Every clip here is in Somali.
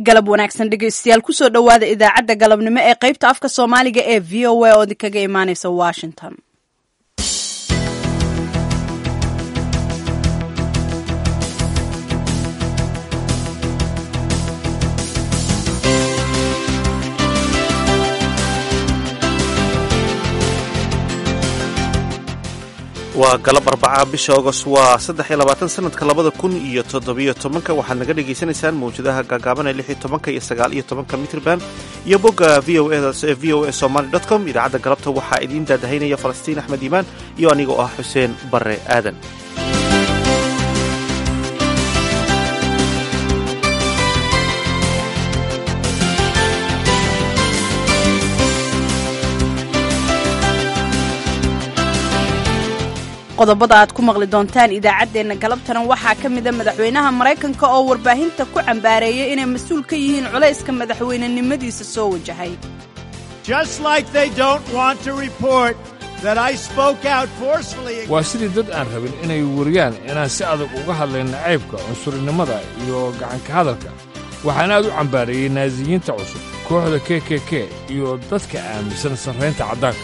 galab wanaagsan dhegeystayaal kusoo dhowaada idaacadda galabnimo ee qaybta afka soomaaliga ee v o a oo idinkaga imaaneysa washington waa galab arbaca bisha agost waa saddex iyo labaatan sanadka labada kun iyo toddobiyo tobanka waxaad naga dhagaysanaysaan mawjadaha gaagaaban ee lix iyo tobanka iyo sagaal iyo tobanka mitrban iyo bogga v o edaas ee v o a somaly dot com idaacadda galabta waxaa idiin daadahaynaya falastiin axmed iimaan iyo aniga oo ah xuseen barre aadan qodobada aad ku maqli doontaan idaacaddeenna galabtana waxaa ka mida madaxweynaha maraykanka oo warbaahinta ku cambaareeyay inay mas-uul ka yihiin culayska madaxweynenimadiisa soo wajahay waa sidii dad aan rabin inay wariyaan inaan si adag uga hadlayn nacaybka cunsurinimada iyo gacanka hadalka waxaan aad u cambaareeyey naasiyiinta cusub kooxda k k k iyo dadka aaminsan sarraynta caddaanka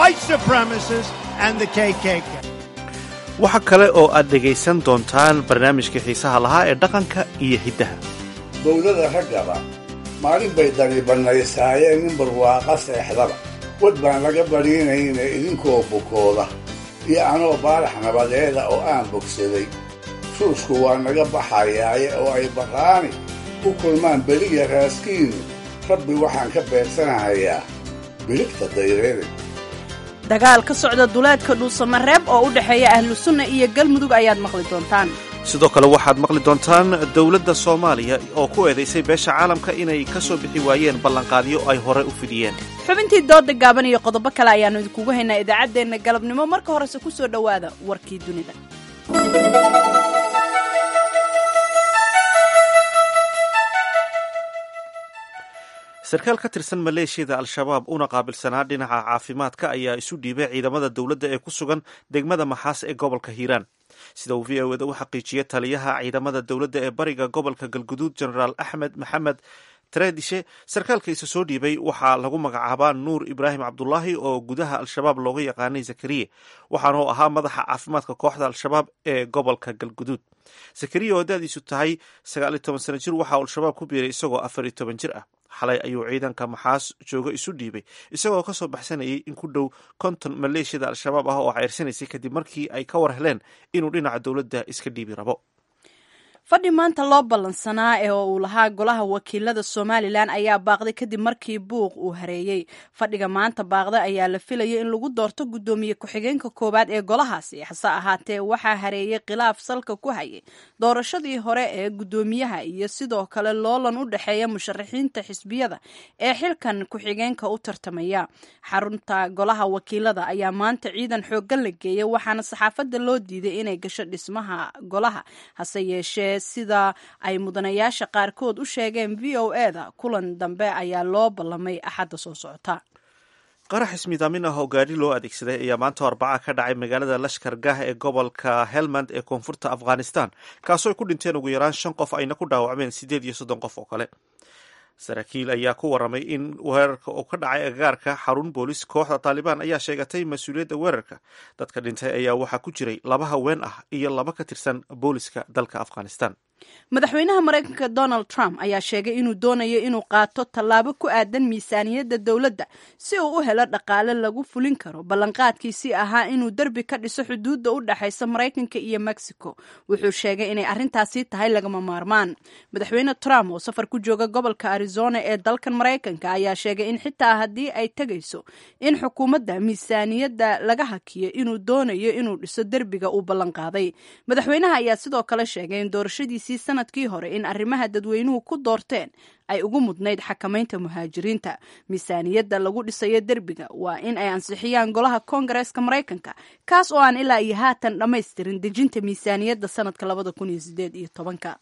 waxa kale oo aad dhegaysan doontaan barnaamijka xiisaha lahaa ee dhaqanka iyo hiddaha bawdada raggaba maalin bay dani bannaysaayeen nin barwaaqa seexdaba wad baan laga badhiinayna idinkoo bukooda iyo anoo baarax nabadeeda oo aan bogsaday suusku waa naga baxayaaye oo ay barraani u kulmaan beliya raaskiinnu rabbi waxaan ka beegsanahayaa biligta dayreede dagaal ka socda duleedka dhuusamareeb oo u dhexeeya ahlu sunna iyo galmudug ayaad maqli doontaan sidoo kale waxaad maqli doontaan dowladda soomaaliya oo ku eedaysay beesha caalamka inay ka soo bixi waayeen ballanqaadyo ay hore u fidiyeen xubintii dooda gaaban iyo qodobo kale ayaannu idinkugu haynaa idaacaddeenna galabnimo marka horese ku soo dhowaada warkii dunida sarkaal ka tirsan maleeshiyada al-shabaab una qaabilsanaa dhinaca caafimaadka ayaa isu dhiibay ciidamada dowladda ee ku sugan degmada maxaas ee gobolka hiiraan sida uu v o eda u xaqiijiyey taliyaha ciidamada dowladda ee bariga gobolka galguduud genaraal axmed maxamed tredishe sarkaalka isa soo dhiibay waxaa lagu magacaabaa nuur ibraahim cabdulaahi oo gudaha al-shabaab looga yaqaanay zakariye waxaana uu ahaa madaxa caafimaadka kooxda al-shabaab ee gobolka galguduud zakariya oo da-diisu tahay sagaal iyo toban sano jir waxaa al-shabaab ku biiray isagoo afar iyo toban jir ah xalay ayuu ciidanka maxaas jooga isu dhiibay isagoo ka soo baxsanayay in ku dhow konton maleeshiyada al-shabaab ah oo ceyrsanaysay kadib markii ay ka war heleen inuu dhinaca dowladda iska dhiibi rabo fadhi maanta loo ballansanaa ee uu lahaa golaha wakiilada somalilan ayaa baaqday kadib markii buuq uu hareeyey fadhiga maanta baaqda ayaa la filayay in lagu doorto guddoomiye ku-xigeenka koowaad ee golahaasi hase ahaatee waxaa hareeyey khilaaf salka ku hayay doorashadii hore ee guddoomiyaha iyo sidoo kale loolan u dhexeeya musharaxiinta xisbiyada ee xilkan ku-xigeenka u tartamaya xarunta golaha wakiilada ayaa maanta ciidan xooggan la geeyay waxaana saxaafadda loo diiday inay gasho dhismaha golaha hase yeeshee sida ay mudanayaasha qaarkood u sheegeen v o e da kulan dambe ayaa loo ballamay axadda soo socota qarax ismidaamin ah oo gaadhi loo adeegsaday ayaa maanta arbaca ka dhacay magaalada lashkar gah ee gobolka helmand ee koonfurta afghanistan kaasoo ay ku dhinteen ugu yaraan shan qof ayna ku dhaawacmeen siddeed iyo soddon qof oo kale saraakiil ayaa ku waramay in weerarka uu ka dhacay agagaarka xarun boolis kooxda taalibaan ayaa sheegatay mas-uuliyadda weerarka dadka dhintay ayaa waxaa ku jiray laba haween ah iyo laba ka tirsan booliska dalka afghanistan madaxweynaha maraykanka donald trump ayaa sheegay inuu doonayo inuu qaato tallaabo ku aadan miisaaniyadda dowladda si uu u helo dhaqaale lagu fulin karo ballanqaadkiisii ahaa inuu derbi ka dhiso xuduudda u dhexaysa maraykanka iyo mexico wuxuu sheegay inay arrintaasi tahay lagama maarmaan madaxweyne trump oo safar ku jooga gobolka arizona ee dalkan maraykanka ayaa sheegay in xitaa haddii ay tegayso in xukuumadda miisaaniyadda laga hakiyo inuu doonayo inuu dhiso derbiga uu ballanqaaday madaxweynaha ayaa sidoo kale sheegay in doorashadiisi sanadkii hore in arrimaha dadweynuhu ku doorteen ay ugu mudnayd xakamaynta muhaajiriinta miisaaniyadda lagu dhisayo derbiga waa in ay ansixiyaan golaha koongareeska maraykanka kaas oo aan ilaa iyo haatan dhammaystirin dejinta miisaaniyadda sanadka labada kun iyo sideed iyo tobanka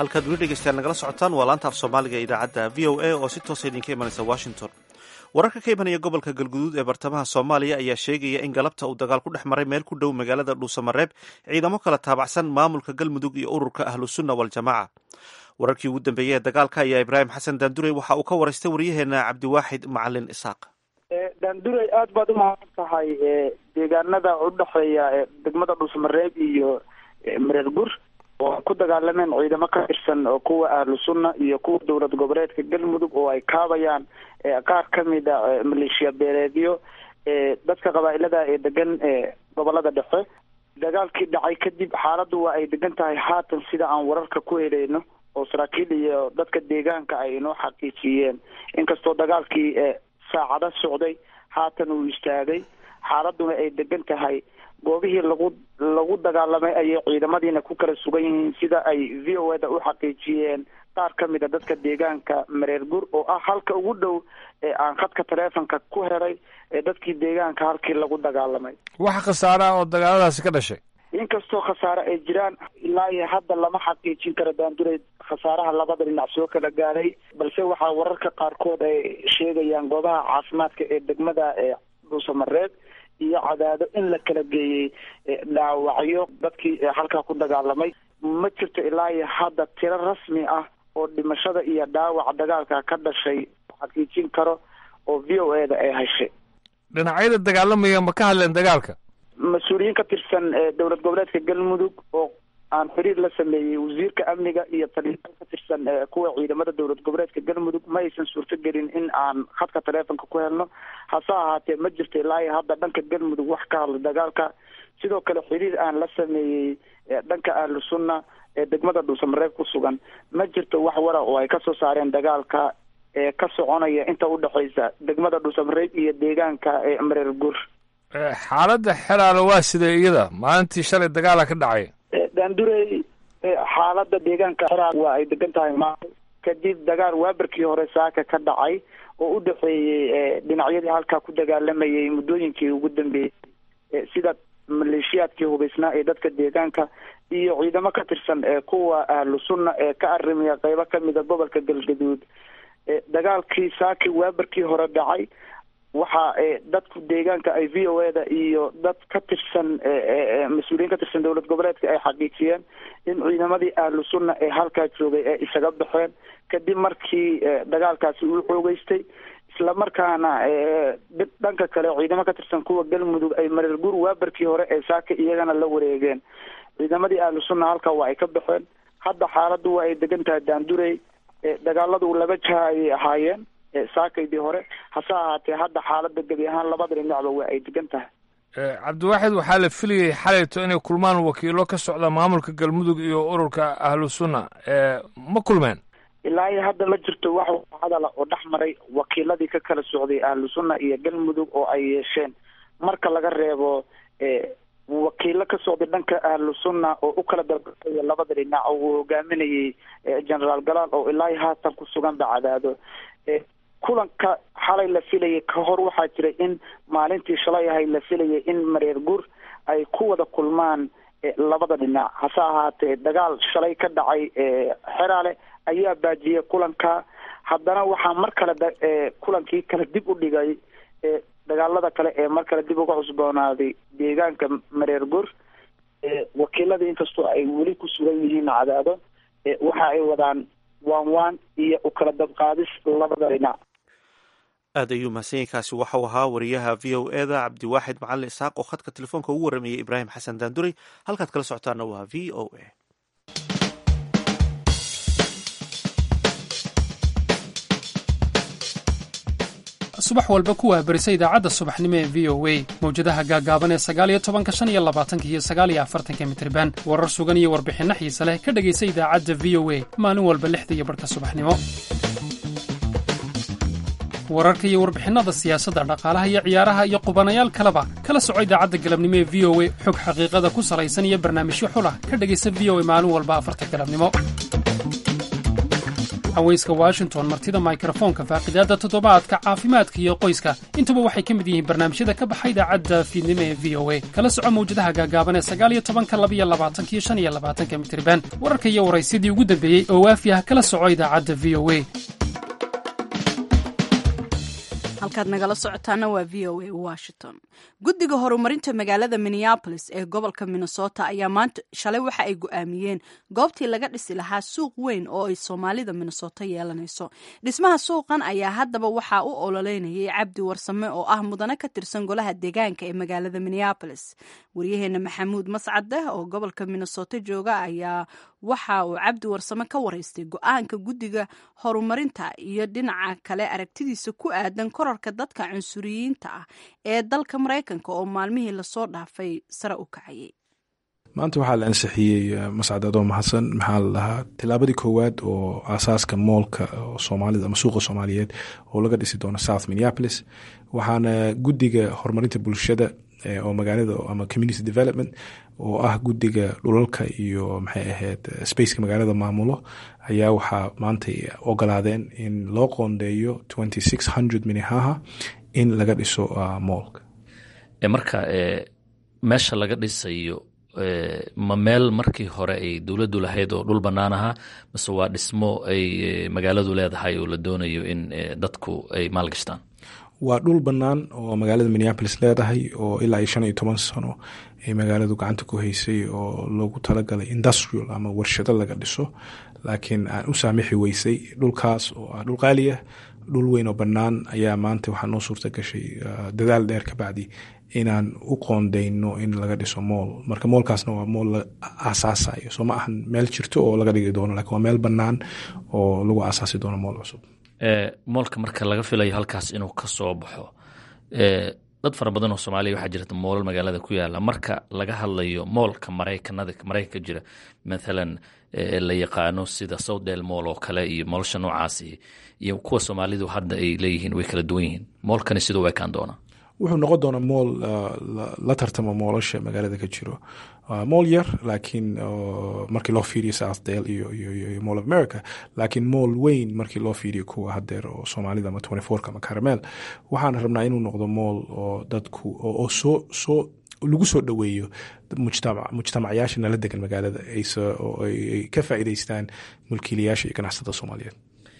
halkaad weli dhegeystayaal nagala socotaan waa laanta af soomaaliga ee idaacadda v o a oo si toosa idinka imanaysa washington wararka ka imanaya gobolka galguduud ee bartamaha soomaaliya ayaa sheegaya in galabta uu dagaal ku dhex maray meel ku dhow magaalada dhuusamareeb ciidamo kala taabacsan maamulka galmudug iyo ururka ahlusunna waljamaaca wararkii ugu dambeeyey ee dagaalka ayaa ibraahim xasan daandurey waxa uu ka waraystay waryaheena cabdiwaaxid macalin isaaq daandurey aada baad umahadsan tahay deegaanada udhexeeya degmada dhuusamareeb iyo mareer gur oo ku dagaalameen ciidamo ka tirsan oo kuwa ahlu sunna iyo kuwa dowlad goboleedka galmudug oo ay kaabayaan qaar kamid a maleeshiya beeleedyo dadka qabaa-ilada ee degan gobolada dhexe dagaalkii dhacay kadib xaaladdu waa ay degan tahay haatan sida aan wararka ku helayno oo saraakiil iyo dadka deegaanka ay inoo xaqiijiyeen inkastoo dagaalkii saacado socday haatan uu istaagay xaaladuna ay degan tahay goobihii lagu lagu dagaalamay ayay ciidamadiina ku kala sugan yihiin sida ay v o eda u xaqiijiyeen qaar ka mid a dadka deegaanka mareer gur oo ah halka ugu dhow ee aan khadka taleefonka ku helay ee dadkii deegaanka halkii lagu dagaalamay wax khasaare ah oo dagaaladaasi ka dhashay inkastoo khasaare ay jiraan ilaa iyo hadda lama xaqiijin karo daanduray khasaaraha labada dhinac soo kala gaaray balse waxaa wararka qaarkood ay sheegayaan goobaha caafimaadka ee degmada ee dhuusamareed iyo cadaado in la kala geeyey dhaawacyo dadkii halkaa ku dagaalamay ma jirto ilaa iyo hadda tiro rasmi ah oo dhimashada iyo dhaawac dagaalka ka dhashay xaqiijin karo oo v o e da ay heshay dhinacyada dagaalamaya ma ka hadleen dagaalka mas-uuliyiin ka tirsan dowlad goboleedka galmudug oo aan xiriir la sameeyey wasiirka amniga iyo taliyaal ka tirsan kuwa ciidamada dowlad goboleedka galmudug ma aysan suurtogelin in aan khadka taleefonka ku helno hase ahaatee ma jirto ilaa iyo hadda dhanka galmudug wax ka hadla dagaalka sidoo kale xiriir aan la sameeyey dhanka ahlu sunna ee degmada dhuusamareeb ku sugan ma jirto wax wara oo ay kasoo saareen dagaalka ee ka soconaya inta udhexeysa degmada dhuusamareeb iyo deegaanka ee mareer gur xaaladda xeraale waa sidee iyada maalintii shalay dagaala ka dhacay daandurey xaaladda deegaanka xeraal waa ay degan tahay maal kadib dagaal waabarkii hore saaka ka dhacay oo u dhexeeyey dhinacyadii halkaa ku dagaalamayay muddooyinkii ugu dambeeyey sida maleeshiyaadkii hubaysnaa ee dadka deegaanka iyo ciidamo ka tirsan kuwa ahlu sunna ee ka arimiya qeybo kamida gobolka galgaduud dagaalkii saaki waabarkii hore dhacay waxa dadku deegaanka ay v o e da iyo dad ka tirsan mas-uuliyiin ka tirsan dowlad goboleedka ay xaqiijiyeen in ciidamadii ahlu sunna ee halkaa joogay ee isaga baxeen kadib markii dagaalkaasi uu xoogeystay islamarkaana dhanka kale ciidamo ka tirsan kuwa galmudug ay mareer gur waabarkii hore ee saaka iyagana la wareegeen ciidamadii ahlu sunna halkaa waa ay ka baxeen hadda xaaladdu waa ay degan tahay daandurey dagaaladu laba jaha ayay ahaayeen saakaydii hore hase ahaatee hadda xaaladda gebi ahaan labada dhinacba waa ay degan tahay cabdiwaaxid waxaa la filayay xalayto inay kulmaan wakiilo ka socda maamulka galmudug iyo ururka ahlu sunna ma kulmeen ilaa iyo hadda ma jirto wax hadala oo dhex maray wakiiladii ka kala socday ahlu sunna iyo galmudug oo ay yeesheen marka laga reebo wakiilo ka socday dhanka ahlu sunna oo u kala dalbaya labada dhinac oo uu hogaaminayay generaal galaal oo ilaa iyo haatan ku sugan ba cadaado kulanka xalay la filayay ka hor waxaa jiray in maalintii shalay ahay la filayay in mareer gur ay ku wada kulmaan labada dhinac hase ahaatee dagaal shalay ka dhacay xeraale ayaa baajiyay kulanka haddana waxaa mar kale kulankii kale dib u dhigay dagaalada kale ee mar kale dib uga cusboonaaday deegaanka mareer gur wakiiladii inkastoo ay weli ku sugan yihiin cadaado waxa ay wadaan waan waan iyo u kala dabqaadis labada dhinac aad ayuu mahadsanyainkaasi waxau ahaa wariyaha v o e da cabdiwaaxid macalin isaaq oo khadka telefoonka ugu waramayay ibraahim xasan daanduray halkaad kala socotaana waa v o a subax walba ku waabarisa idaacadda subaxnimo ee v o a mawjadaha gaagaaban ee sagaaliyo tobanka shan iyo labaatanka iyo sagaaliyo afartanka mitriban warar sugan iyo warbixinno xiise leh ka dhegaysa idaacadda v o a maalin walba lixda iyo barhka subaxnimo wararka iyo warbixinnada siyaasadda dhaqaalaha iyo ciyaaraha iyo qubanayaal kaleba kala soco idaacadda galabnimo ee v o a xog xaqiiqada ku salaysan iyo barnaamijyo xulah ka dhegaysa v o a maalin walba afarta galabnimo haweyska washington martida mikrofoonka faaqidaadda toddobaadka caafimaadka iyo qoyska intuba waxay ka mid yihiin barnaamijyada ka baxa idaacadda fiidnimo ee v o a kala soco mawjadaha gaagaaban ee sagaaliyo tobanka labiyo labaatankiyo shan iyo labaatanka mitirban wararka iyo waraysyadii ugu dambeeyey oo waafi ah kala soco idaacadda v o a halkaad nagala socotaana waa v o a washington guddiga horumarinta magaalada minneabolis ee gobolka minnesota ayaa maanta shalay waxa ay go-aamiyeen goobtii laga dhisi lahaa suuq weyn oo ay soomaalida minnesota yeelanayso dhismaha suuqan ayaa haddaba waxaa u ololeynayay cabdi warsame oo ah mudane ka tirsan golaha deegaanka ee magaalada minneabolis waryaheena maxamuud mascade oo gobolka minnesota jooga ayaa waxa uu cabdi warsame ka waraystay go-aanka guddiga horumarinta iyo dhinaca kale aragtidiisa ku aadan korarka dadka cunsuriyiinta ah ee dalka maraykanka oo maalmihii lasoo dhaafay sare u kacayay maanta waxaa la ansixiyey mascad adoo mahadsan maxaa la dhahaa tilaabadii koowaad oo aasaaska moolka soomaalida ama suuqa soomaaliyeed oo laga dhisi doono south minneapolis waxaana guddiga horumarinta bulshada oo magaalada ama community development oo ah guddiga dhulalka iyo maxay ahayd spaceka magaalada maamulo ayaa waxaa maantay ogolaadeen in loo qoondeeyo twenty six hundred minnehaha in laga dhiso moolka marka meesha laga dhisayo ma meel markii hore ay dowladdu lahayd oo dhul bannaan ahaa mise waa dhismo ay magaaladu leedahay oo la doonayo in dadku ay maalgashtaan waa dhul bannaan oo magaalada minneapolis leedahay oo ilaa iyo shan iyo toban sano ay magaaladu gacanta ku haysay oo loogu talagalay industrial ama warshado laga dhiso laakiin aan u saamixi weysay dhulkaas oo ah dhul qaaliah dhul weyn oo bannaan ayaa maanta waxaa noo suurta gashay dadaal dheer ka bacdi inaan u qoondeyno in laga dhiso mool marka moolkaasna waa mool la aasaasayo soo ma ahan meel jirto oo laga dhigi doono lakin waa meel bannaan oo lagu aasaasi doono mool cusub moolka marka laga filayo halkaas inuu ka soo baxo dad fara badan oo soomaaliya waxaa jirta moolal magaalada ku yaala marka laga hadlayo moolka maraykanada maraykanka jira mathalan la yaqaano sida southdale mool oo kale iyo moolsha noocaasi iyo kuwa soomaalidu hadda ay leeyihiin way kala duwan yihiin moolkani siduu ekaan doonaa wuxuu noqon doonaa mool la tartamo moolasha magaalada ka jiro mool yar laakiin markii loo fiiriyo southdale iyo mall of america laakiin mool weyn markii loo fiiriyo kuwa hadeer oo soomaalida ama twenty fourka ama caramel waxaan rabnaa inuu noqdo mool oo dadku oo soo soo lagu soo dhoweeyo mujtamacyaasha nala degan magaalada oo ay ka faa'iideystaan mulkiilayaasha iyo ganacsatada soomaaliyeed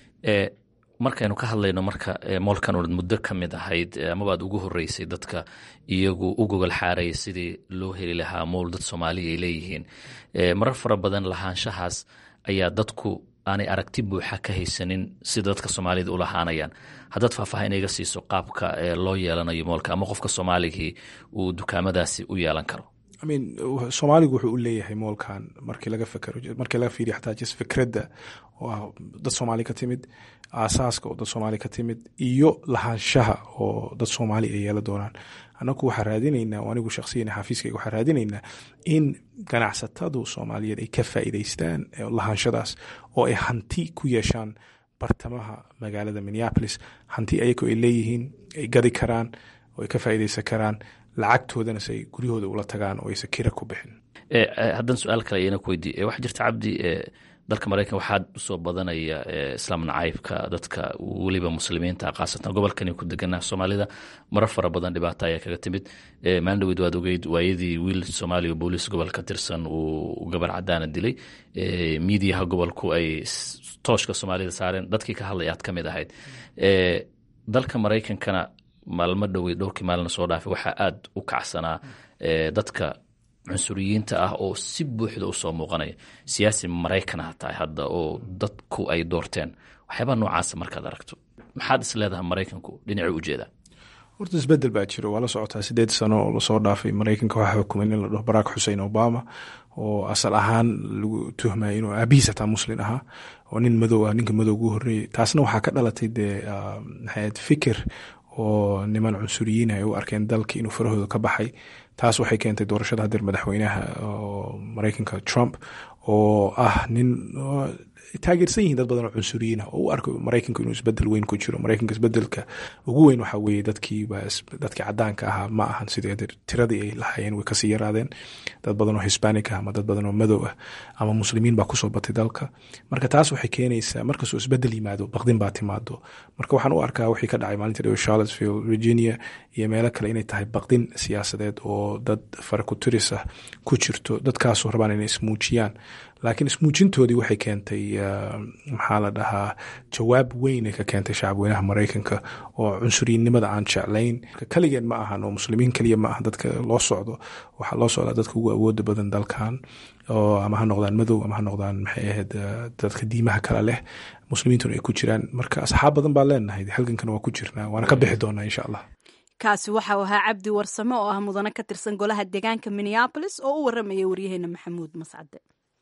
markaynu ka hadlayno marka moolkan ood muddo ka mid ahayd amabaad ugu horeysay dadka iyagu u gogol xaaraya sidii loo heli lahaa mool dad soomaaliya ay leeyihiin marar fara badan lahaanshahaas ayaa dadku aanay aragti buuxa ka haysanin sida dadka soomaalida u lahaanayaan haddaad faahfaahin iga siiso qaabka loo yeelanayo moolka ama qofka soomaaligii uu dukaamadaasi u yeelan karo imean soomaaligu wuxuu u leeyahay moolkan markii laga fekero markii laga fiiriyo xataa just fikradda oo ah dad soomaali ka timid aasaaska oo dad soomaali ka timid iyo lahaanshaha oo dad soomaali ay yeela doonaan anagu waxaa raadinaynaa anigu shakhsiyan xafiiskayga waxaa raadinaynaa in ganacsatadu soomaaliyeed ay ka faa'iideystaan lahaanshadaas oo ay hanti ku yeeshaan bartamaha magaalada minneapolis hanti ayago ay leeyihiin ay gadi karaan oo ay ka faa'iideysan karaan lacagtoodana se ay guryahooda ula tagaan oo aysan kira ku bixin haddaan su-aal kale ayana ku weydiiye waxaa jirta cabdi dalka maraykan waxaa usoo badanaya islaam nacaybka dadka weliba muslimiinta khaasatan gobolkani ku deganaa soomaalida marar fara badan dhibaato ayaa kaga timid maalin dhaweyd waad ogeyd waayadii wiil soomaaliya booliis gobol ka tirsan uu gabar cadaana dilay miidiyaha gobolku ay tooshka soomaalida saareen dadkii ka hadlay aad ka mid ahayd dalka maraykankana maalmo dhowey dhowrkii maalina soo dhaafay waxaa aad u kacsanaa dadka cunsuriyiinta ah oo si buuxda usoo muuqanaya siyaasi maraykana tahay hadda oo dadku ay doorteen waxyaabaa noocaasa markaad aragto maxaad is leedahay maraykanku dhinacii ujeedaa horta isbedel baa jiro waa la socotaa sideed sano oo lasoo dhaafay maraykanka waxaa xukumay in la dhaho barack xusein obama oo asal ahaan lagu tuhmaya inuu aabihiis hataa muslin ahaa oo nin madow ah ninka madow ugu horreeyey taasna waxaa ka dhalatay dee maxayd fikir oo niman cunsuriyiin ay u arkeen dalka inuu farahooda ka baxay taas waxay keentay doorashada hadeer madaxweynaha maraykanka trump oo ah nin taageersan yihiin dad badan oo cunsuriyiin ah oo u arko maraykanku inuu isbedel weyn ku jiro maraykanka isbedelka ugu weyn waxaa weeye dadkii dadkii cadaanka ahaa ma ahan sidee tiradii ay lahaayeen way kasii yaraadeen dad badan oo hispanic ah ama dad badan oo madow ah ama muslimiin baa kusoo batay dalka marka taas waxay keenaysaa markastoo isbedel yimaado baqdin baa timaado marka waxaan u arkaa wixii ka dhacay maalinta dhow charlottesville virginia iyo meelo kale inay tahay baqdin siyaasadeed oo dad farakuturis ah ku jirto dadkaasoo rabaan inay ismuujiyaan laakiin ismuujintoodii waxay keentay maxaa la dhahaa jawaab weynay ka keentay shacabweynaha maraykanka oo cunsuriyinnimada aan jeclayn kaligeen ma ahan oo muslimiin keliya ma aha dadka loo socdo waxaa loo socdaa dadka ugu awooda badan dalkan oo ama ha noqdaan madow ama ha noqdaan maxay ahayd dadka diimaha kale leh muslimiintuna ay ku jiraan marka asxaab badan baa leenahay halgankana waa ku jirnaa waana ka bixi doonaa insha allah kaasi waxa uu ahaa cabdi warsame oo ah mudane ka tirsan golaha deegaanka minneabolis oo u waramayay waryaheena maxamuud mascade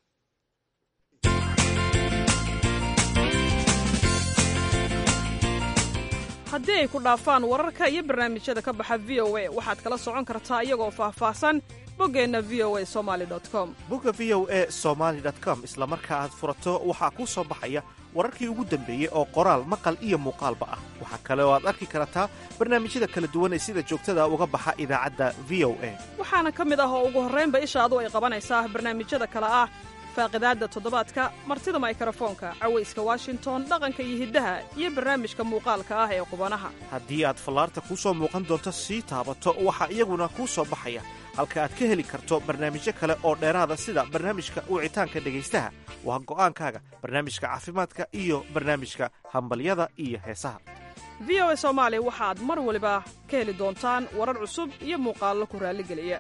haddii ay ku dhaafaan wararka iyo barnaamijyada ka baxa v o a waxaad kala socon kartaa iyagoo faahfaahsan boggeenna v o a somali com bogga v o a somaali com isla marka aad furato waxaa kuu soo baxaya wararkii ugu dambeeyey oo qoraal maqal iyo muuqaalba ah waxaa kale oo aad arki kartaa barnaamijyada kala duwan ee sida joogtada uga baxa idaacadda v o a waxaana ka mid ah oo ugu horraynba ishaadu ay qabanaysaa barnaamijyada kale ah faaqidaadda toddobaadka martida maykarafoonka cawayska washington dhaqanka iyo hiddaha iyo barnaamijka muuqaalka ah ee qubanaha haddii aad fallaarta kuu soo muuqan doonto sii taabato waxaa iyaguna kuu soo baxaya halka aad ka heli karto barnaamijyo kale oo dheeraada sida barnaamijka wicitaanka dhegaystaha waa go'aankaaga barnaamijka caafimaadka iyo barnaamijka hambalyada iyo heesaha v o a soomaali waxaad mar waliba ka heli doontaan warar cusub iyo muuqaallo ku raalligeliya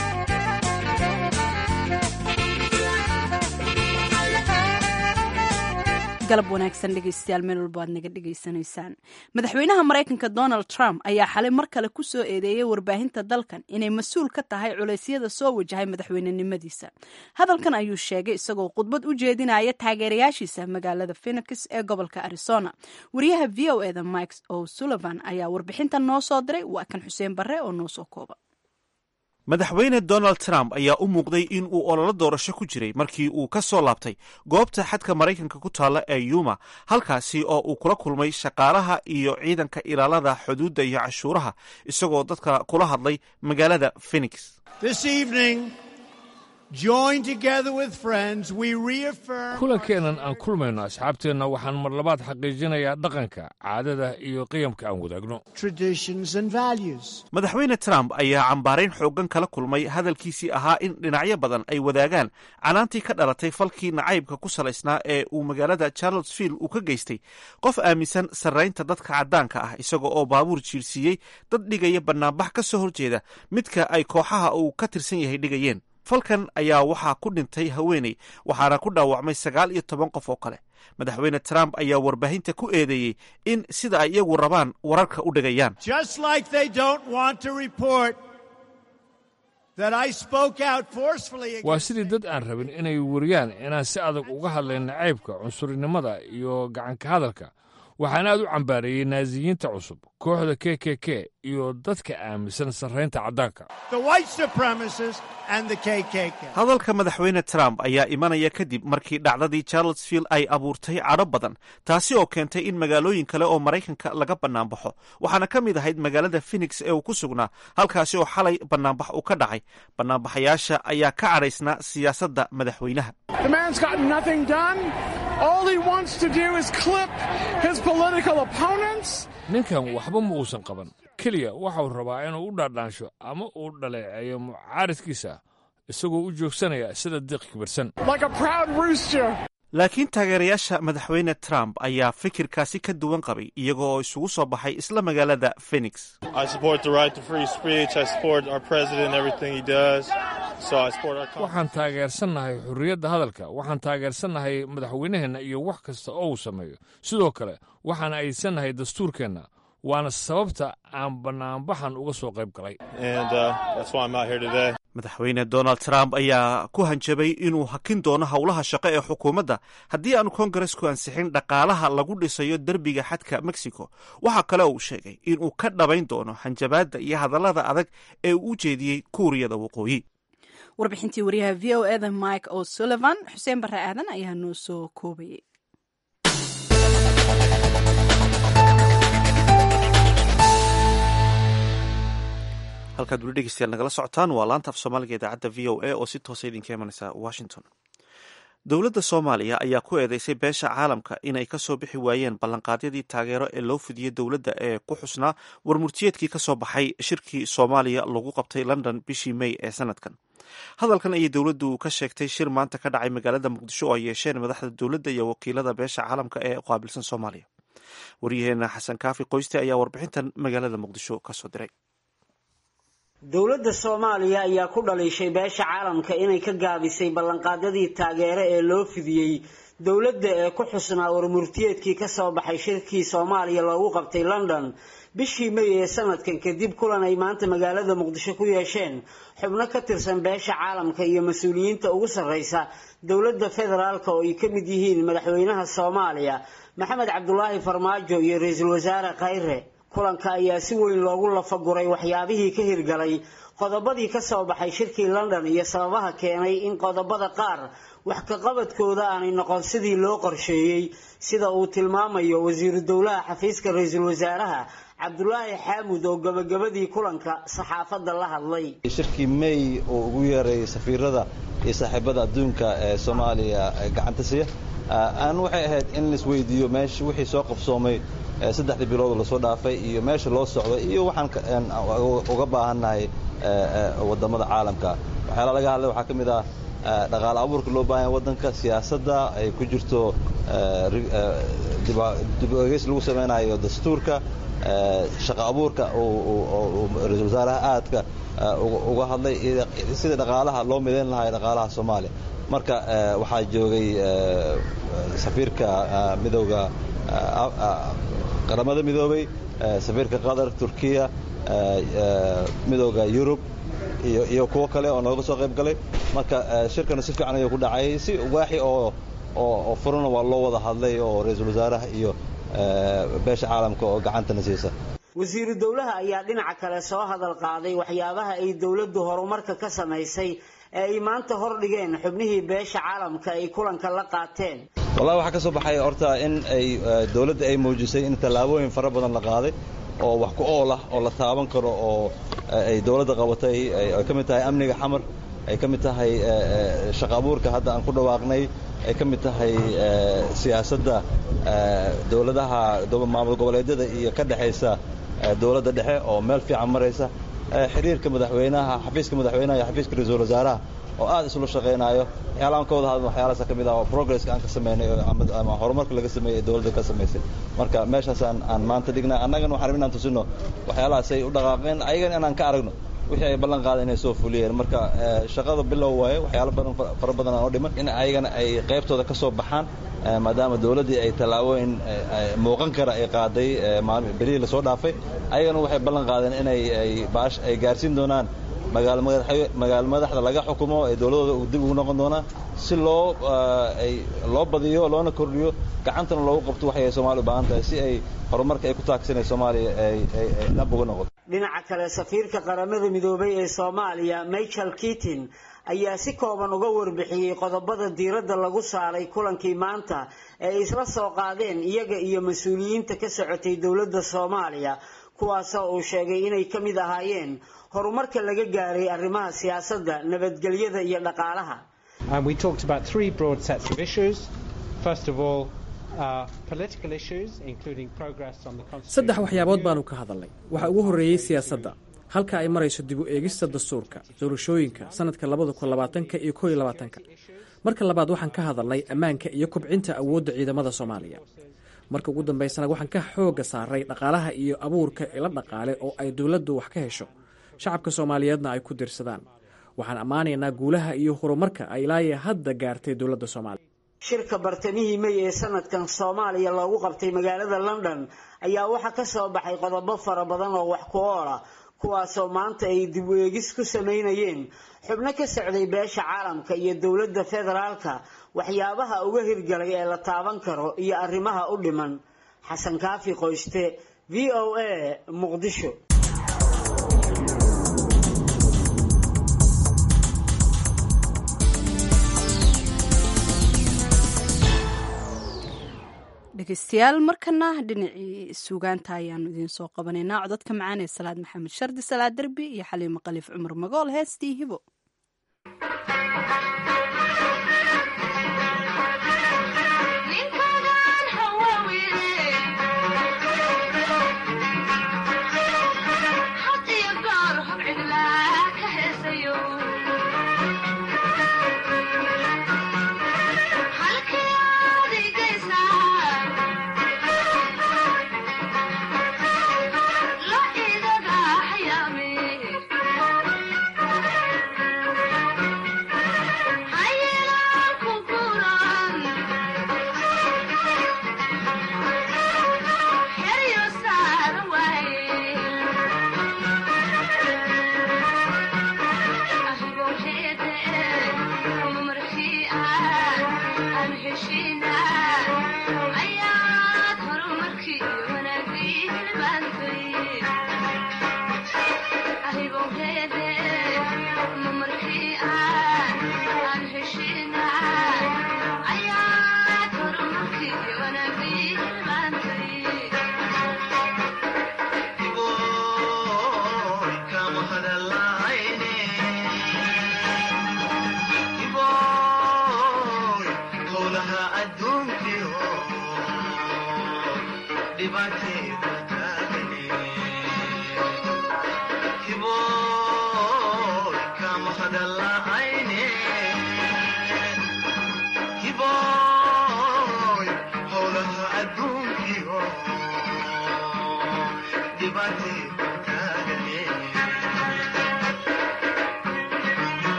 galab wanaagsan dhegeystayaal meel walba aad naga dhegaysanaysaan madaxweynaha maraykanka donald trump ayaa xalay mar kale ku soo eedeeyey warbaahinta dalkan inay mas-uul ka tahay culeysyada soo wajahay madaxweynenimadiisa hadalkan ayuu sheegay isagoo khudbad u jeedinaya taageerayaashiisa magaalada phenix ee gobolka arizona wariyaha v o eda mike o sullivan ayaa warbixintan noo soo diray waa kan xuseen barre oo noo soo kooba madaxweyne donald trump ayaa u muuqday in uu ololo doorasho ku jiray markii uu ka soo laabtay goobta xadka maraykanka ku taalla ee yuma halkaasi oo uu kula kulmay shaqaalaha iyo ciidanka ilaalada xuduudda iyo cashuuraha isagoo dadka kula hadlay magaalada phenix kulankeennan aan kulmayno asxaabteenna waxaan mar labaad xaqiijinayaa dhaqanka caadada iyo qiyamka aan wadaagno madaxweyne trump ayaa cambaarayn xooggan kala kulmay hadalkiisii ahaa in dhinacyo badan ay wadaagaan canaantii ka dhalatay falkii nacaybka ku salaysnaa ee uu magaalada charlottesville uu ka geystay qof aaminsan sarraynta dadka caddaanka ah isaga oo baabuur jiirsiiyey dad dhigaya bannaanbax ka soo horjeeda midka ay kooxaha uu ka tirsan yahay dhigayeen falkan ayaa waxaa ku dhintay haweeney waxaana ku dhaawacmay sagaal iyo toban qof oo kale madaxweyne trump ayaa warbaahinta ku eedeeyey in sida ay iyagu rabaan wararka u dhigayaan waa sidii dad aan rabin inay wariyaan inaan si adag uga hadlay nacaybka cunsurinimada iyo gacanka hadalka waxaan aad u cambaareeyey naasiyiinta cusub kooxda k k k iyo dadka aaminsan sarraynta caddaanka hadalka madaxweyne trump ayaa imanaya kadib markii dhacdadii charlottesville ay abuurtay cadho badan taasi oo keentay in magaalooyin kale oo maraykanka laga bannaanbaxo waxaana ka mid ahayd magaalada phenix ee uu ku sugnaa halkaasi oo xalay bannaanbax uu ka dhacay bannaanbaxayaasha ayaa ka cadhaysnaa siyaasadda madaxweynaha ninkan waxba ma uusan qaban keliya waxau rabaa inuu u dhaadhaansho ama uu dhaleeceeyo mucaaridkiisa isagoo u joogsanaya sida diiq kibirsan laakiin taageerayaasha madaxweyne trump ayaa fikirkaasi ka duwan qabay iyaga oo isugu soo baxay isla magaalada phenix waxaan taageersannahay xurriyadda hadalka waxaan taageersannahay madaxweynaheenna iyo wax kasta oo uu sameeyo sidoo kale waxaan aydsannahay dastuurkeenna waana sababta aan bannaanbaxan uga soo qayb galay madaxweyne donald trump ayaa ku hanjabay inuu hakin doono howlaha shaqo ee xukuumadda haddii aanu kongaresku ansixin dhaqaalaha lagu dhisayo derbiga xadka mexico waxaa kale uu sheegay inuu ka dhabayn doono hanjabaadda iyo hadallada adag ee uu u jeediyey kuuriyada waqooyi warbixintii wariyaha v o eda mike o sullivan xuseen barre aadan ayaa noo soo koobayay halkaad weli dhegeystayaal nagala socotaan waa laanta af soomaaliga idaacadda v o a oo si toosa idinka imanaysa washington dowladda soomaaliya ayaa ku eedeysay beesha caalamka inay ka soo bixi waayeen ballanqaadyadii taageero ee loo fidiyey dowladda ee ku xusnaa warmurtiyeedkii ka soo baxay shirkii soomaaliya lagu qabtay london bishii may ee sanadkan hadalkan ayay dowladdu ka sheegtay shir maanta ka dhacay magaalada muqdisho oo ay yeesheen madaxda dowladda iyo wakiilada beesha caalamka ee qaabilsan soomaaliya waryaheena xasan kaafi qoyste ayaa warbixintan magaalada muqdisho kasoo diray dowladda soomaaliya ayaa ku dhaliishay beesha caalamka inay ka gaabisay ballanqaadyadii taageero ee loo fidiyey dowladda ee ku xusnaa warmurtiyeedkii ka soo baxay shirkii soomaaliya loogu qabtay london bishii may ee sanadkan kadib kulan ay maanta magaalada muqdisho ku yeesheen xubno ka tirsan beesha caalamka iyo mas-uuliyiinta ugu sarreysa dowladda federaalka oo ay ka mid yihiin madaxweynaha soomaaliya maxamed cabdulaahi farmaajo iyo ra-iisul wasaare khayre kulanka ayaa si weyn loogu lafaguray waxyaabihii ka hirgalay qodobadii ka soo baxay shirkii london iyo sababaha keenay in qodobada qaar wax kaqabadkooda aanay noqon sidii loo qorsheeyey sida uu tilmaamayo wasiiru dowlaha xafiiska ra-iisul wasaaraha cabdulaahi xaamud oo gabagabadii kulanka saxaafadda la hadlay shirkii may oo ugu yeeray safiirada iyo saaxiibada adduunka ee soomaaliya gacanta siya aan waxay ahayd in laisweydiiyo meesha wixii soo qabsoomay saddexdii bilood lasoo dhaafay iyo meesha loo socdo iyo waxaan uga baahannahay wadamada caalamka waxyaala laga hadlay waxaa ka mid ah dhaqaale abuurka loo baahanya waddanka siyaasadda ay ku jirto dib egeys lagu samaynayo dastuurka shaqa abuurka ra-isul wasaaraha aadka uga hadlay sida dhaqaalaha loo midayn lahaa dhaqaalaha soomaaliya marka waxaa joogay safiirka midowga qaramada midoobay safiirka qatar turkiya midowda yurub iyo kuwo kale oo nooga soo qayb galay marka shirkana si fiican ayuu ku dhacay si waaxi oo oo furana waa loo wada hadlay oo ra-iisul wasaaraha iyo beesha caalamka oo gacantana siisa wasiiru dowlaha ayaa dhinaca kale soo hadal qaaday waxyaabaha ay dowladdu horumarka ka samaysay ee ay maanta hordhigeen xubnihii beesha caalamka ay kulanka la qaateen wallahi waxaa ka soo baxay horta in ay dowladda ay muujisay in tallaabooyin fara badan la qaaday oo wax ku ool ah oo la taaban karo oo ay dowladda qabatay ay ka mid tahay amniga xamar ay ka mid tahay shaqa abuurka hadda aan ku dhawaaqnay ay ka mid tahay siyaasadda dowladaha maamul goboleedyada iyo ka dhexaysa dowladda dhexe oo meel fiican maraysa xiriirka madaxweynaha xafiiska madaxweynaha iyo xafiiska ra-iisul wasaaraha oo aad isula shaqaynayo waxyaalaha aan ka wada hadlno waxyaalahaasa ka mid ah oo progresska aan ka sameynay ama horumarka laga sameeyey ee dowladda ka samaysay marka meeshaas aan aan maanta dhignay annagana waxaan rabin inaan tusino waxyaalahaasay u dhaqaaqeen ayagana inaan ka aragno wixii ay ballan qaada inay soo fuliyeen marka shaqada bilow waaye waxyaalo badan fara badan aan oo dhiman in ayagana ay qaybtooda ka soo baxaan maadaama dowladdii ay tallaabooyin muuqan kara ay qaaday berihii lasoo dhaafay ayagana waxay ballan qaadeen inay ay baash ay gaarsiin doonaan magaalo madaxda laga xukumo ee dowladooda dib ugu noqon doonaan si loo ay loo badiyo loona kordhiyo gacantana loogu qabto waxay ay soomaaliya u baahan tahay si ay horumarka ay ku taagsanay soomaaliya ay ay dhab uga noqoto dhinaca kale safiirka qaramada midoobay ee soomaaliya michael keatin ayaa si kooban uga warbixiyey qodobada diiradda lagu saaray kulankii maanta ee ay isla soo qaadeen iyaga iyo mas-uuliyiinta ka socotay dowladda soomaaliya kuwaasoo uu sheegay inay ka mid ahaayeen horumarka laga gaaray arrimaha siyaasadda nabadgelyada iyo dhaqaalaha saddex waxyaabood baanu ka hadalnay waxaa ugu horreeyey siyaasadda halka ay marayso dib u eegista dastuurka doorashooyinka sanadka labada kun labaatanka iyo koo iyo labaatanka marka labaad waxaan ka hadalnay ammaanka iyo kobcinta awoodda ciidamada soomaaliya marka ugu dambaysana waxaan ka xoogga saaray dhaqaalaha iyo abuurka ila dhaqaale oo ay dowladdu wax ka hesho shacabka soomaaliyeedna ay ku dirsadaan waxaan ammaanaynaa guulaha iyo horumarka ay ilaaya hadda gaartay dowladda soomaaliya shirka bartamihii may ee sanadkan soomaaliya loogu qabtay magaalada london ayaa waxaa ka soo baxay qodobo fara badan oo wax ku oola kuwaasoo maanta ay dib u eegis ku samaynayeen xubno ka socday beesha caalamka iyo dowladda federaalka waxyaabaha uga hirgalay ee la taaban karo iyo arrimaha u dhiman xasan kaafi qoyste v o a muqdisho dhegeystayaal markana dhinacii suugaanta ayaanu idiin soo qabanaynaa codadka macaan ee salaad maxamed shardi salaad derbi iyo xaliimo khaliif cumar magool heestii hibo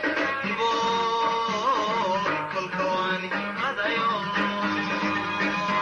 Ibo,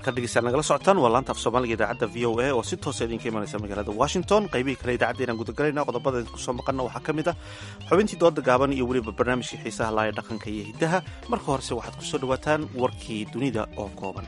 halkan dhegeystayaal nagala socotaan waa laanta af soomaaliga idaacadda v o a oo si toosa idinka imanaysa magaalada washington qaybihii kale idaacadda inaan gudagelayna qodobada idinku soo maqanna waxaa ka mid ah xubintii dooda gaaban iyo weliba barnaamijkii xiisaha laaya dhaqanka iyo hiddaha marka horese waxaad ku soo dhowaataan warkii dunida oo kooban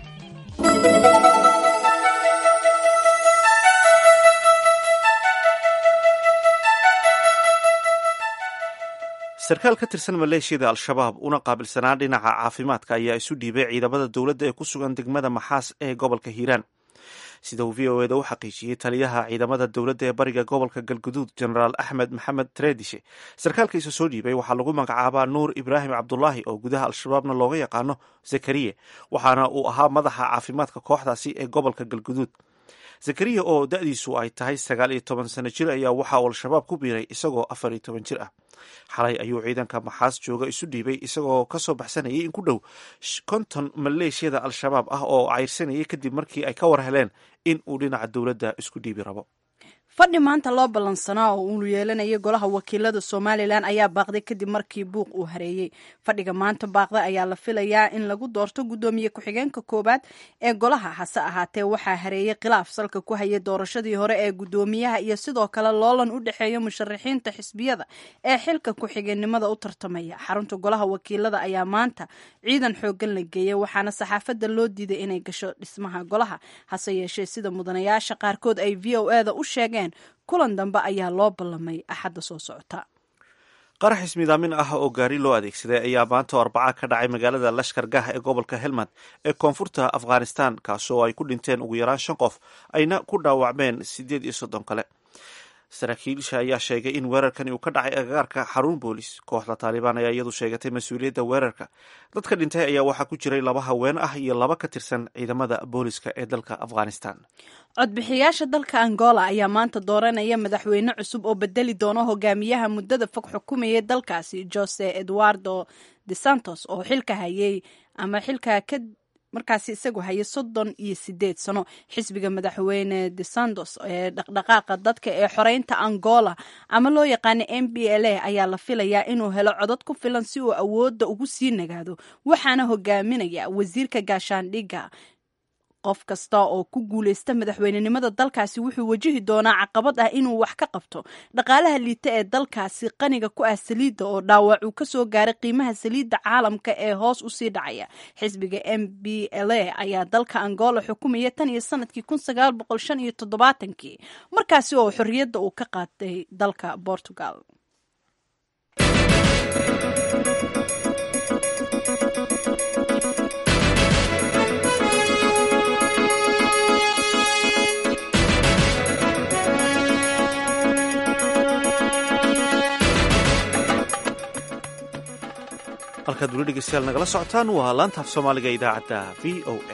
sarkaal ka tirsan maleeshiyada al-shabaab una qaabilsanaa dhinaca caafimaadka ayaa isu dhiibay ciidamada dowladda ee ku sugan degmada maxaas ee gobolka hiiraan sida uu v o eda u xaqiijiyey taliyaha ciidamada dowladda ee bariga gobolka galguduud genaraal axmed maxamed treedishe sarkaalka isa soo dhiibay waxaa lagu magacaabaa nuur ibraahim cabdulaahi oo gudaha al-shabaabna looga yaqaano zakariye waxaana uu ahaa madaxa caafimaadka kooxdaasi ee gobolka galguduud zakariya oo da-diisu ay tahay sagaal iyo toban sano jir ayaa waxa uu al-shabaab ku biiray isagoo afar iyo toban jir ah xalay ayuu ciidanka maxaas jooga isu dhiibay isagoo kasoo baxsanayay in ku dhow konton maleeshiyada al-shabaab ah oo cayrsanayay kadib markii ay ka war heleen in uu dhinaca dowladda isku dhiibi rabo fadhi maanta loo ballansanaa oo uu yeelanayay golaha wakiilada somalilan ayaa baaqday kadib markii buuq uu hareeyey fadhiga maanta baaqday ayaa la filayaa in lagu doorto guddoomiye ku-xigeenka koowaad ee golaha hase ahaatee waxaa hareeyey khilaaf salka ku hayay doorashadii hore ee guddoomiyaha iyo sidoo kale loolan u dhexeeya musharaxiinta xisbiyada ee xilka ku-xigeenimada u tartamaya xarunta golaha wakiilada ayaa maanta ciidan xoogan la geeyay waxaana saxaafadda loo diiday inay gasho dhismaha golaha hase yeeshee sida mudanayaasha qaarkood ay v o eda u sheegeen kulan dambe ayaa loo ballamay axadda soo socota qarax ismidaamin ah oo gaari loo adeegsaday ayaa maanta oo arbaca ka dhacay magaalada lashkar gah ee gobolka helmand ee koonfurta afghanistan kaasoo ay ku dhinteen ugu yaraan shan qof ayna ku dhaawacmeen siddeed iyo soddon kale saraakiilsha ayaa sheegay in weerarkani uu ka dhacay agagaarka xarun boolis kooxda taalibaan ayaa iyadu sheegatay mas-uuliyadda weerarka dadka dhintay ayaa waxaa ku jiray laba haween ah iyo laba ka tirsan ciidamada booliska ee dalka afghanistan codbixiyaasha dalka angola ayaa maanta dooranaya madaxweyne cusub oo bedeli doona hogaamiyaha muddada fog xukumayay dalkaasi jose eduardo de santos oo xilka hayay ama xilka ka markaasi isagu hayay soddon iyo sideed sano xisbiga madaxweyne de santos ee dhaqdhaqaaqa dadka ee xoreynta angola ama loo yaqaana m b l a ayaa la filayaa inuu helo codod ku filan si uu awoodda ugu sii nagaado waxaana hogaaminaya wasiirka gaashaandhigga qof kasta oo ku guuleysta madaxweynenimada dalkaasi wuxuu wajihi doonaa caqabad ah inuu wax ka qabto dhaqaalaha liita ee dalkaasi qaniga ku ah saliidda oo dhaawac uu kasoo gaaray qiimaha saliidda caalamka ee hoos usii dhacaya xisbiga m b l a ayaa dalka angola xukumaya tan iyo sanadkii kun sagaal boqol shan iyo toddobaatankii markaasi oo xorriyadda uu ka qaatay dalka portugal halkaad weli dhegeystayaal nagala socotaan waa laantaaf soomaaliga idaacadda v o a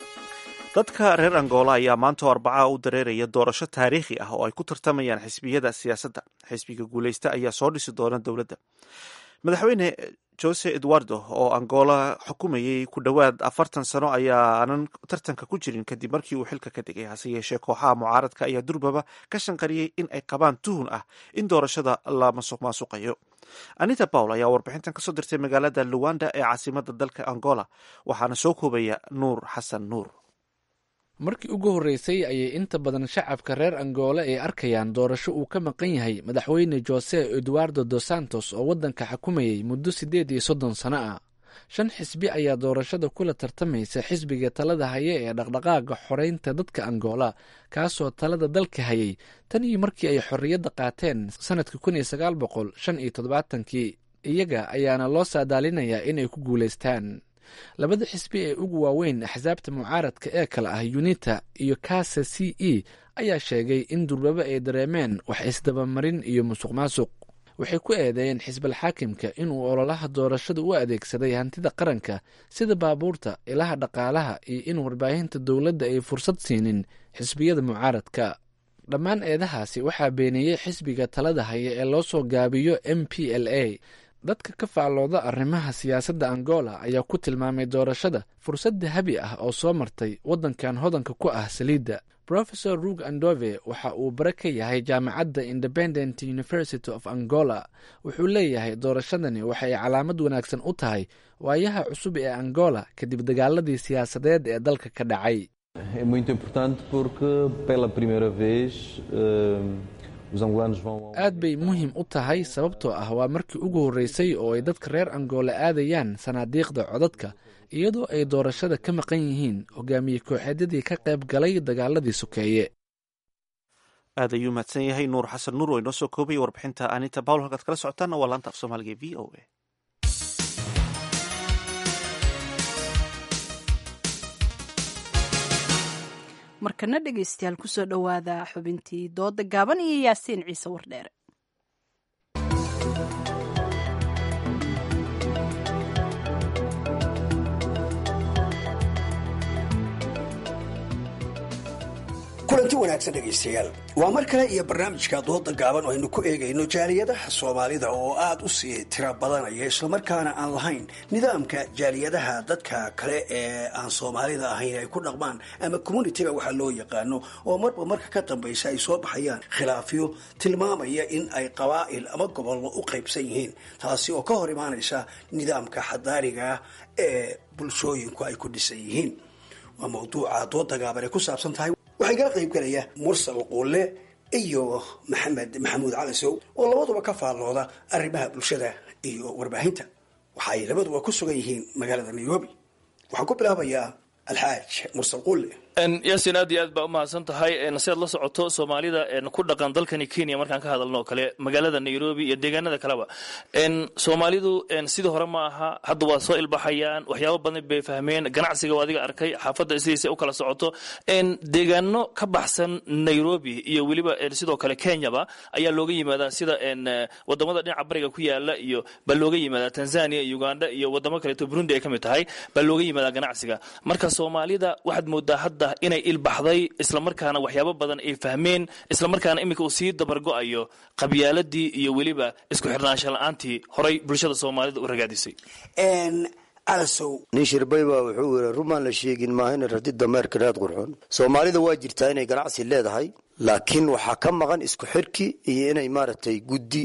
dadka reer angola ayaa maanta oo arbacaha u dareeraya doorasho taariikhi ah oo ay ku tartamayaan xisbiyada siyaasadda xisbiga guuleysta ayaa soo dhisi doona dowladda madaxweyne jose eduardo oo angola xukumayay ku dhowaad afartan sano ayaanan tartanka ku jirin kadib markii uu xilka ka degay hase yeeshee kooxaha mucaaradka ayaa durbaba ka shanqariyey in ay qabaan tuhun ah in doorashada la masuq maasuqayo anita pawl ayaa warbixintan kasoo dirtay magaalada luwanda ee caasimada dalka angola waxaana soo koobaya nuur xasan nuur markii ugu horreysay ayay inta badan shacabka reer angola ay arkayaan doorasho uu ka maqan yahay madaxweyne jose eduardo dos santos oo waddanka xukumayay muddo siddeed iyo soddon sano ah shan xisbi ayaa doorashada kula tartamaysa xisbiga talada haya ee dhaqdhaqaaga xoreynta dadka angola kaasoo talada dalka hayay tan iyo markii ay xorriyadda qaateen sannadka kun iyo sagaal boqol shan iyo toddobaatankii iyaga ayaana loo saadaalinayaa inay ku guulaystaan labada xisbi ee ugu waaweyn axsaabta mucaaradka ee kale ah unita iyo kasa c e ayaa sheegay in durbaba ay dareemeen wax isdabamarin iyo musuq maasuq waxay ku eedeeyeen xisbal xaakimka inuu ololaha doorashada u adeegsaday hantida qaranka sida baabuurta ilaha dhaqaalaha iyo in warbaahinta dowladda ay fursad siinin xisbiyada mucaaradka dhammaan eedahaasi waxaa beeniyey xisbiga talada haya ee loo soo gaabiyo m p l a dadka ka faallooda arrimaha siyaasadda angola ayaa ku tilmaamay doorashada fursad dahabi ah oo soo martay waddankan hodanka ku ah saliidda rofesor rug andove waxa uu bare ka yahay jaamacadda independent university of angola wuxuu leeyahay doorashadani waxay calaamad wanaagsan u tahay waayaha cusub ee angola kadib dagaaladii siyaasadeed ee dalka ka dhacay É muito importante porque pela primeira vez uh, os angolanos vão aad bay muhiim u tahay sababtoo ah waa markii ugu horreysay oo ay dadka reer angoole aadayaan sanaadiiqda codadka iyadoo ay doorashada ka maqan yihiin hogaamiye kooxeedyadii ka qayb galay dagaaladii sokeeye aad ayuu mahadsan yahay nuur xasan nuur oo inoo soo koobaya warbixinta aaninta bawl halkaad kala socotaanna waa laanta af soomaaliga e v o a markana dhegaystayaal kusoo dhowaada xubintii dooda gaaban iyo yaasiin ciise wardheere kulanti wanaagsan dhegaystayaal waa mar kale iyo barnaamijka dooda gaaban oo aynu ku eegayno jaaliyadaha soomaalida oo aada u sii tiro badanaya islamarkaana aan lahayn nidaamka jaaliyadaha dadka kale ee aan soomaalida ahayn ay ku dhaqmaan ama communitiga waxaa loo yaqaano oo marba marka ka dambaysa ay soo baxayaan khilaafyo tilmaamaya in ay qabaa'il ama gobollo u qaybsan yihiin taasi oo ka hor imaanaysa nidaamka xadaariga ee bulshooyinku ay ku dhisan yihiin waa mawduuca dooda gaaban ay ku saabsan tahay waxaa igala qayb galaya mursal quulle iyo maxamed maxamuud calasow oo labaduba ka faallooda arrimaha bulshada iyo warbaahinta waxa ay labaduba ku sugan yihiin magaalada nairobi waxaan ku bilaabayaa alxaaj mursal quulle yaasin aad iyo aad baa umahadsan tahay si aad la socoto soomaalida ku dhaqan dalkani kenya markaan ka hadalno oo kale magaalada nairobi iyo deegaanada kaleba soomaalidu sidii hore ma aha hadda waa soo ilbaxayaan waxyaabo badan bay fahmeen ganacsiga adiga arkay xaafadda sidiisa u kala socoto deegaano ka baxsan nairobi iyo weliba sidoo kale kenyaba ayaa looga yimaadaa sida wadamada dhinaca bariga ku yaala iyo baa looga yimaadaa tanzania iyo uganda iyo wadamo kaleeto burundi ay ka mid tahay baa looga yimaadaa ganacsiga marka soomaalida waxaad moodaa hadda inay ilbaxday islamarkaana waxyaabo badan ay fahmeen islamarkaana iminka uu sii dabargo-ayo qabyaaladii iyo weliba isku xirnaansha la-aantii horay bulshada soomaalida u ragaadisay nin shirbay baa wuxuu yiri rumaan la sheegin maahayna radi dameerka raad qurxoon soomaalida waa jirtaa inay ganacsi leedahay laakiin waxaa ka maqan isku xirki iyo inay maaragtay guddi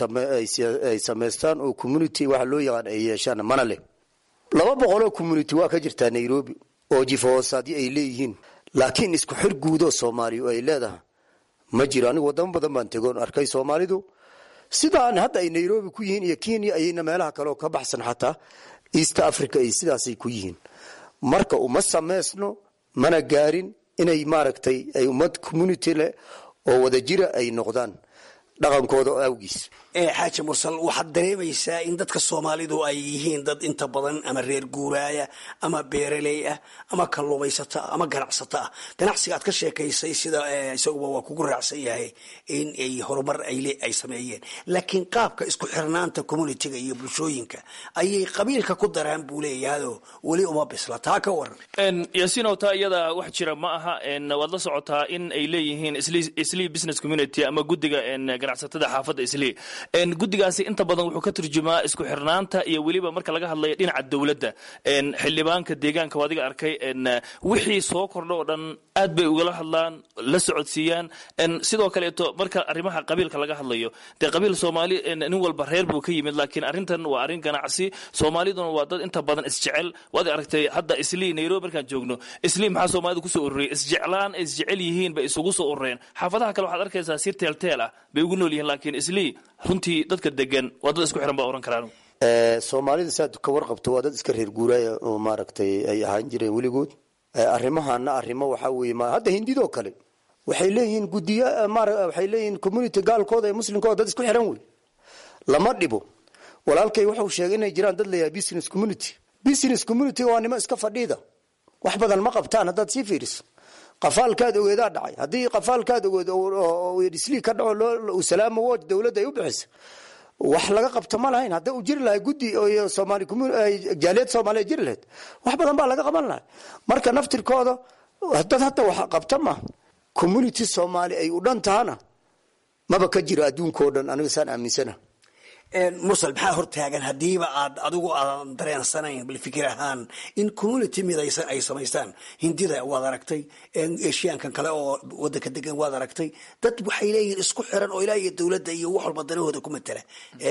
ay samaystaan oo community waxa loo yaqaan ay yeeshaan mana leh laba boqoloo community waa ka jirtaa nairobi oo jifahoosaadyo ay leeyihiin laakiin isku xir guudoo soomaaliya ay leedahay ma jiro anigu wadamo badan baan tegoon arkay soomaalidu sidaan hadda ay nairobi ku yihiin iyo kenya ayayna meelaha kale oo ka baxsan xataa east africa ay sidaasay ku yihiin marka uma samaysno mana gaarin inay maaragtay ay ummad community leh oo wadajira ay noqdaan dhaqankooda awgiis xaaji mursal waxaad dareemaysaa in dadka soomaalidu ay yihiin dad inta badan ama reer guuraaya ama beeraley ah ama kalluumaysata ama ganacsata ah ganacsiga aad ka sheekaysay sida isaguba waa kugu raacsan yahay in ay horumar ay sameeyeen laakiin qaabka isku xirnaanta communitiga iyo bulshooyinka ayay qabiilka ku daraan buu leeyahayoo weli uma bisla taa ka waran yaasiinow taa iyada wax jira ma aha waad la socotaa in ay leeyihiin islii business community ama guddiga ganacsatada xaafadda islii guddigaasi inta badan wuxuu ka turjumaa isku xirnaanta iyo weliba marka laga hadlayo dhinaca dowladda xildhibaanka deegaanka adiga arkay wixii soo kordho oo dhan aad bay ugala hadlaan la socodsiiyaan sidoo kaleeto marka arrimaha qabiilka laga hadlayo dee qabiil soomaali nin walba reer buu ka yimid laakiin arrintan waa arrin ganacsi soomaaliduna waa dad inta badan isjecel waad aragtay hadda islii nairobi markaan joogno islii maxaa soomaalida kusoo ururiyay isjeclaan isjecel yihiin bay isugu soo urureen xaafadaha kale waxaad arkaysaa si teelteel ah bay ugu nool yihiin laakiin islii runtii dadka degan waa dad isku xiran baa oran karaan soomaalida saad ka warqabto waa dad iska reer guuraaya oo maaragtay ay ahaan jireen weligood arrimahana arrimo waxaa weeye hadda hindidoo kale waxay leeyihiin gudiya waxay leeyihiin community gaalkooda ee muslimkooda dad isku xiran wey lama dhibo walaalkay wuxuu sheegay inay jiraan dad layahay business community business community waa nimo iska fadhiida wax badan ma qabtaan haddaad sii fiiriso qafaalkaad ogeedaa dhacay haddii qafaalkaad ogeed islii ka dhaco salaamo woj dowladda ay u bixisa wax laga qabto ma lahayn hadda u jiri lahay guddi somaali jaaliyad soomaaliya jiri lahayd wax badan baa laga qaban lahay marka naftirkooda dad hadda wax qabta ma community soomaali ay u dhan tahana maba ka jiro adduunkao dhan aniga saan aaminsana mursal maxaa hortaagan haddiiba aad adigu aadan dareensanayn bal fikir ahaan in community midaysan ay samaystaan hindida waad aragtay eshiyaankan kale oo wadanka degan waad aragtay dad waxay leeyihiin isku xiran oo ilaa iyo dowladda iyo wax walba danahooda ku matala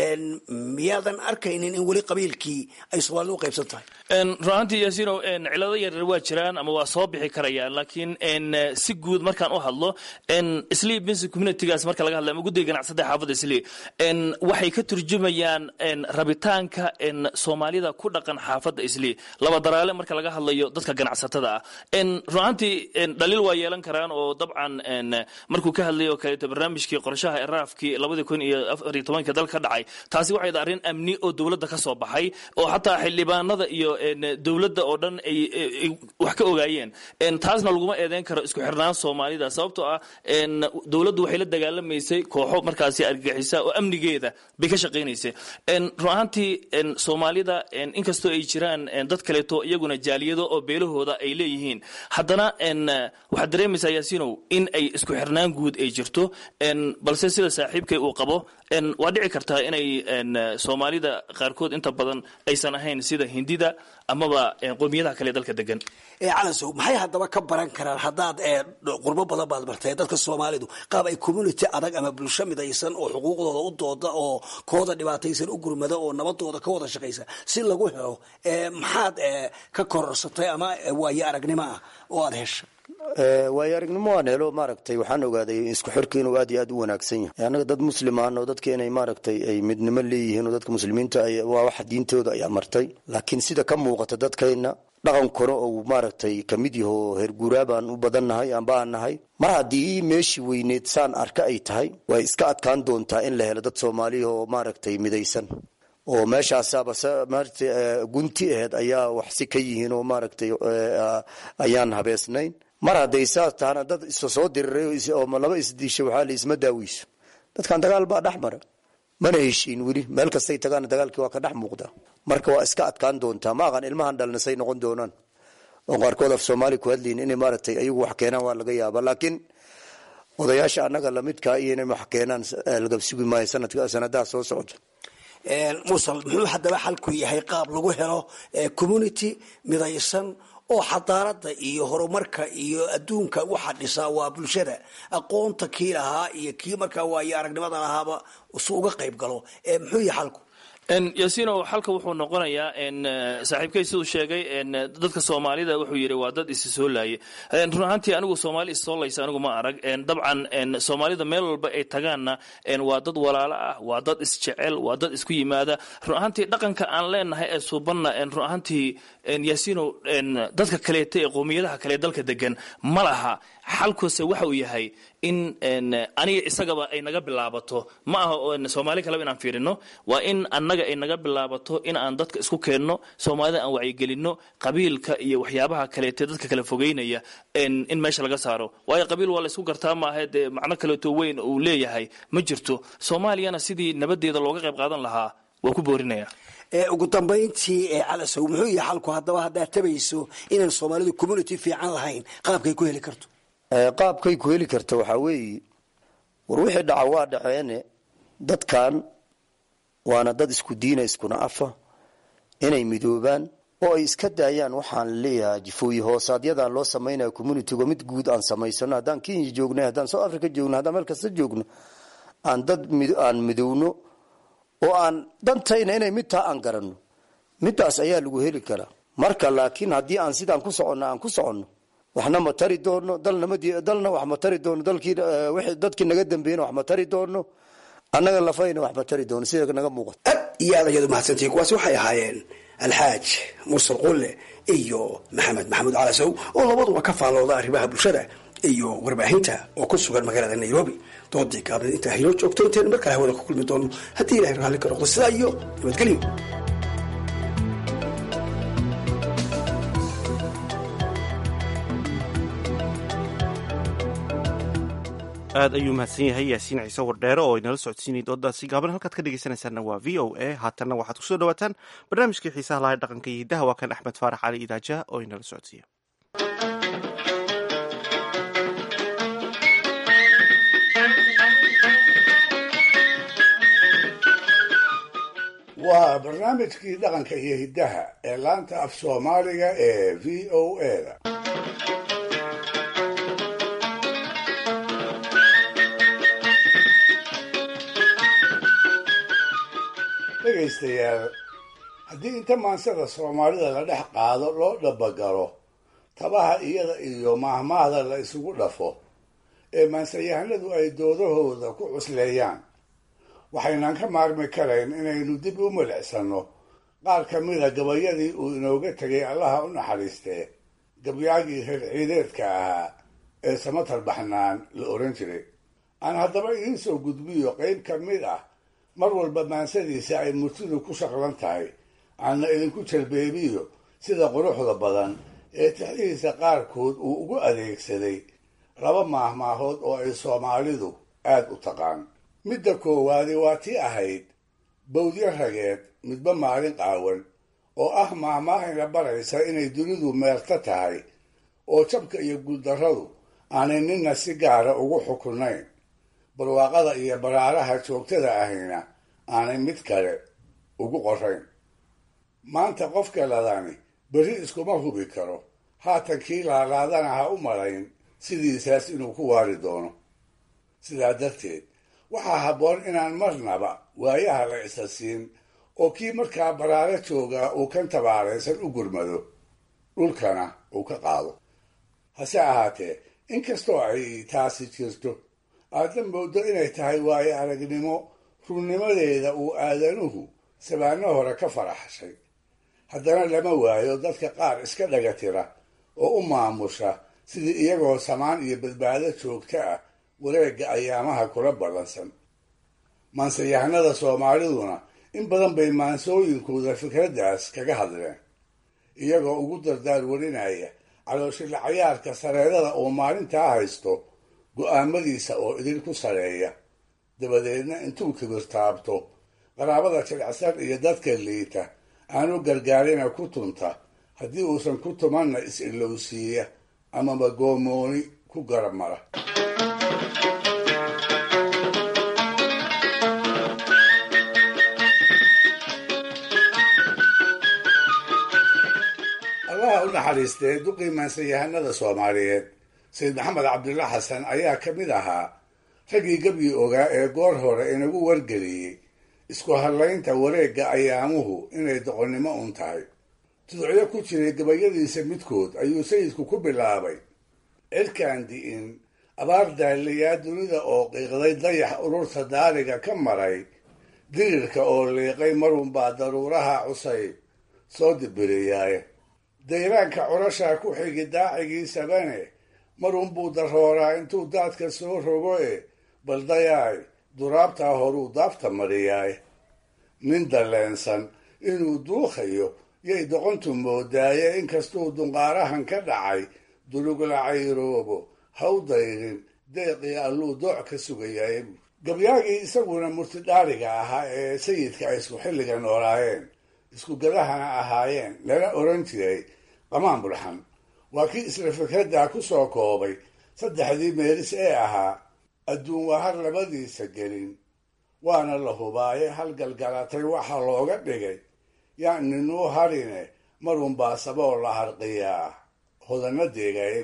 miyaadan arkaynin in weli qabiilkii ay soomaalida u qaybsan tahay runaantii yaasiino cilado yaryar waa jiraan ama waa soo bixi karayaan laakiin si guud markaan u hadlo sleep business communitygaas marka laga hadla ama guddiga ganacsada xaafadda sleep waxay ka turjumayaan rabitaanka soomaalida ku dhaqan xaafadda sleep laba daraale marka laga hadlayo dadka ganacsatada ah runaantii dhaliil waa yeelan karaan oo dabcan markuu ka hadlayo kaleeto barnaamijkii qorshaha eraafkii labadii kun iyo afariyo tobanka dalka ka dhacay taasi waxay da arrin amni oo dowladda ka soo baxay oo xataa xildhibaanada iyo dowladda oo dhan ay wax ka ogaayeen taasna laguma eedeyn karo isku xirnaan soomaalida sababtoo ah dowladdu waxay la dagaalamaysay kooxo markaasi argagixisa oo amnigeeda bay ka shaqaynaysay run ahaantii soomaalida inkastoo ay jiraan dad kaleeto iyaguna jaaliyado oo beelahooda ay leeyihiin haddana waxaad dareemaysaa yaasiinow in ay isku xirnaan guud ay jirto balse sida saaxiibkay uu qabo waa dhici kartaa inay soomaalida qaarkood inta badan aysan ahayn sida hindida amaba qowmiyadaha kale dalka degan calansow maxay haddaba ka baran karaan haddaad qurbo badan baad martay dadka soomaalidu qaab ay community adag ama bulsho midaysan oo xuquuqdooda u dooda oo kooda dhibaataysan u gurmada oo nabadooda ka wada shaqaysa si lagu helo maxaad ka kororsatay ama waayo aragnimo ah oo aad hesha waayo aragnimo waan helo maaragtay waxaan ogaaday isku xirka inuu aad iyo aad u wanaagsan yahay annaga dad muslimaan oo dadka inay maaragtay ay midnimo leeyihiin oo dadka muslimiinta waa waxa diintooda ay amartay laakiin sida ka muuqata dadkayna dhaqankuna uu maaragtay kamid yaho herguuraa baan u badannahay amba aan nahay mar haddii meeshii weyneed saan arka ay tahay way iska adkaan doontaa in la helo dad soomaaliya oo maaragtay midaysan oo meeshaasaaba gunti aheed ayaa wax si ka yihiin oo maaragtay ayaan habeesnayn mar hadday saas tahana dad isa soo diriray oo laba isdiisha waxaa la isma daaweyso dadkan dagaal baa dhex mara mana heshiin weli meel kastay tagaana dagaalkii waa ka dhex muuqda marka waa iska adkaan doontaa ma aqan ilmahan dhalnasay noqon doonaan oo qaarkood af soomaali ku hadlayin inay maaragtay ayagu wax keenaan waa laga yaaba laakiin odayaasha annaga lamidkaa iyo inay wax keenaan lagabsugi maayo sanadka sanadaha soo socda musal muxuu haddaba xalku yahay qaab lagu helo community midaysan oo xadaarada iyo horumarka iyo adduunka waxa dhisaa waa bulshada aqoonta kii lahaa iyo kii markaa waayo aragnimada lahaaba su uga qayb galo muxuu yahay xalku yaasiino xalka wuxuu noqonayaa saaxiibkay siduu sheegay dadka soomaalida wuxuu yidhi waa dad isi soo laaye run ahaantii anigu soomaali is soo laysa anigu ma arag dabcan soomaalida meel walba ay tagaanna waa dad walaalo ah waa dad isjecel waa dad isku yimaada run ahaantii dhaqanka aan leenahay ee suubanna run ahaantii yaasiino dadka kaleeta ee qowmiyadaha kale dalka degan ma laha xalkuse waxa uu yahay in aniga isagaba ay naga bilaabato ma aha soomaali kaleba inaan fiirino waa in annaga ay naga bilaabato in aan dadka isku keenno soomaalida aan wacyigelinno qabiilka iyo waxyaabaha kaleete dadka kala fogeynaya in meesha laga saaro waayo qabiil waa laysku gartaa maaha dee macno kaleeto weyn uu leeyahay ma jirto soomaaliyana sidii nabadeeda looga qayb qaadan lahaa waa ku boorinaya ugu dambayntii calasow muxuu yahay xalku haddaba haddaad tabayso inaan soomaalidu community fiican lahayn qaabkay ku heli karto qaabkay ku heli karta waxaa weeye war wixii dhaca waa dhaceene dadkan waana dad isku diina iskuna afa inay midoobaan oo ay iska daayaan waxaan leeyahay jifooyi hoosaadyadaan loo samaynaya communityga mid guud aan samaysano haddaan kenya joognay haddaan south africa joogno haddaan meel kasta joogno aan dad aan midowno oo aan dantayna inay mid taa aan garanno midaas ayaa lagu heli karaa marka laakiin haddii aan sidaan ku soconno aan ku soconno waxna ma tari doono dalna wax ma tari doono dadkii naga dambeeyna wax ma tari doono annaga lafayna wax ma tari doono sida naga muuqato aad iyo aad ayaad umahadsantihiin kuwaasi waxay ahaayeen alxaaj mursal qulle iyo maxamed maxamuud calasow oo labaduba ka faallooda arrimaha bulshada iyo warbaahinta oo ku sugan magaalada nairobi doodii gaabneed intaa haynoo joogto intaynu mar kale hawada ku kulmi doono haddii ilahay raalli ka noqdo sidaa iyo nabadgelyo aad ayuu mahadsan yahay yaasiin ciise wardheere oo inala socodsiinay doodaasi gaaban halkaad ka dhegeysanaysaanna waa v o a haatanna waxaad kusoo dhawaataan barnaamijkii xiisaha lahay dhaqanka iyo hiddaha waa kan axmed faarax cali idaaja oo inala socodsiiya waa barnaamijkii dhaqanka iyo hiddaha ee laanta af soomaaliga ee v o eda dhegaystayaal haddii inta maansada soomaalida la dhex qaado loo dhabagalo tabaha iyada iyo maahmaahda la isugu dhafo ee maansayahanadu ay doodahooda ku cusleeyaan waxaynan ka maarmi karayn inaynu dib u milicsanno qaar ka mida gabayadii uu inooga tegay allaha u naxariistee gabyaagii reer ciideedka ahaa ee samatar baxnaan la oran jiray aan haddaba idiin soo gudbiyo qayb ka mid ah mar walba maansadiisa ay murtidu ku shaqlan tahay aanna idinku jalbeebiyo sida quruxda badan ee tixdihiisa qaarkood uu ugu adeegsaday laba maahmaahood oo ay soomaalidu aad u taqaan midda koowaadi waa tii ahayd bawdyo rageed midba maalin qaawan oo ah maahmaahayna baraysa inay dunidu meerto tahay oo jabka iyo guuldarradu aanay ninna si gaara ugu xukunayn barwaaqada iyo baraaraha joogtada ahayna aanay mid kale ugu qorayn maanta qofka ladani berri iskuma hubi karo haatan kii laalaadana ha u malayn sidiisaas inuu ku waari doono sidaa darteed waxaa habboon inaan marnaba waayaha la isa siin oo kii markaa baraaro joogaa uu kan tabaaraysan u gurmado dhulkana uu ka qaado hase ahaatee inkastoo ay taasi jirto aadna moodo inay tahay waayo aragnimo runnimadeeda uu aadanuhu sabaano hore ka faraxshay haddana lama waayo dadka qaar iska dhaga tira oo u maamusha sidii iyagoo samaan iyo badbaado joogto ah wareegga ayaamaha kula ballansan maansayahanada soomaaliduna in badan bay maansooyinkooda fikraddaas kaga hadleen iyagoo ugu dardaar warinaya calooshila cayaarka sareedada uu maalintaa haysto go'aamadiisa oo idinku sareeya dabadeedna intuu kibirtaabto qaraabada jilicsan iyo dadka liita aanu gargaarina ku tunta haddii uusan ku tumanna is-ilowsiiya amaba goomooni ku garab mara allaha u naxariistee duqii maansayahanada soomaaliyeed sayid maxamed cabdulla xasan ayaa ka mid ahaa raggii gebyi ogaa ee goor hore inagu wargeliyey isku hadlaynta wareegga ayaamuhu inay doqonnimo un tahay tuducyo ku jiray gabayadiisa midkood ayuu sayidku ku bilaabay cirkaan di'in abaar daaliyaa dunida oo qiiqday dayax ururta daariga ka maray dirirka oo liiqay marunbaa daruuraha cusayb soo dibiriyaaye dayraanka curashaa ku xigi daacigiisabane marunbuu darooraa intuu daadka soo rogo e baldayaay duraabtaa horuu daafta mariyaay nin dalleensan inuu duuqayo yay doqontu moodaaye inkastuu dunqaarahan ka dhacay dulugla cayroobo haw dayrin deeqii alluu dooc ka sugayaye gabyaagii isaguna murtidhaariga ahaa ee sayidka ay isku xilliga noolaayeen isku gadahana ahaayeen lana oran jiray qamaan bulxan waa kii isla fikraddaa ku soo koobay saddexdii meelis ee ahaa adduun waa har labadiisa gelin waana la hubaaye hal galgalatay waxaa looga dhigay yaa ninuu harine marunbaa saboo la harqiyaa hodana deegaye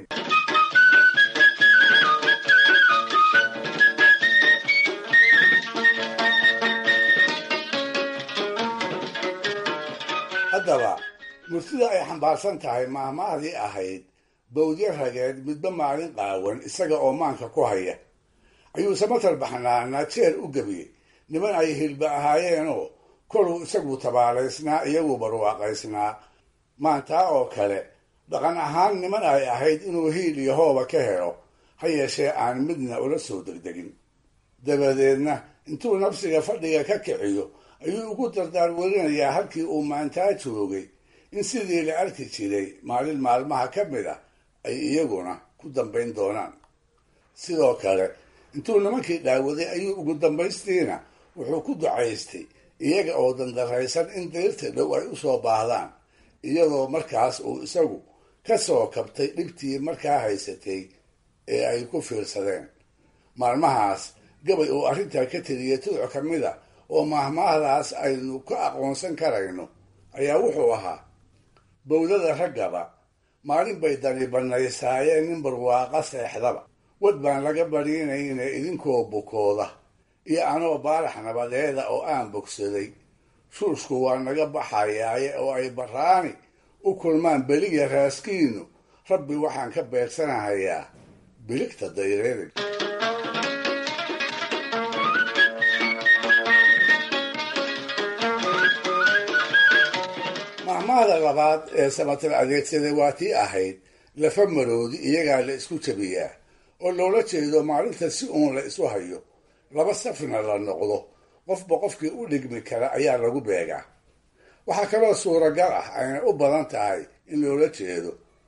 haddaba murtida ay xambaarsan tahay maahmaahdii ahayd bawdyo rageed midba maalin qaawan isaga oo maanka ku haya ayuu samatar baxnaana jeer u gebiyey niman ay hilba ahaayeenoo koluu isagu tabaalaysnaa iyagu barwaaqaysnaa maantaa oo kale dhaqan ahaan niman ay ahayd inuu hiil iyo hooba ka helo ha yeeshee aan midna ula soo degdegin dabadeedna intuu nafsiga fadhiga ka kiciyo ayuu ugu dardaar warinayaa halkii uu maantaa joogay in sidii la arki jiray maalin maalmaha ka mid ah ay iyaguna ku dambayn doonaan sidoo kale intuu nimankii dhaawaday ayuu ugu dambaystiina wuxuu ku ducaystay iyaga oo dandaraysan in dayrta dhow ay u soo baahdaan iyadoo markaas uu isagu ka soo kabtay dhibtii markaa haysatay ee ay ku fiirsadeen maalmahaas gabay uu arrintaa ka teliyay tuduc ka mid a oo mahmaahdaas aynu ka aqoonsan karayno ayaa wuxuu ahaa bowdada raggaba maalin bay dani bannaysaayeen nin barwaaqa seexdaba wad baan laga badhiinayna idinkoo bukooda iyo anoo baarax nabadeeda oo aan bogsaday shuushku waa naga baxayaaye oo ay baraani u kulmaan beliya raaskiinu rabbi waxaan ka beegsanahayaa biligta dayreerig mahmaahda labaad ee samatar adeegsaday waa tii ahayd lafa maroodi iyagaa la isku jabiyaa oo loola jeedo maalinta si uun la isu hayo laba safna la noqdo qofba qofkii u dhigmi kara ayaa lagu beegaa waxaa kaloo suuragal ah ayna u badan tahay in loola jeedo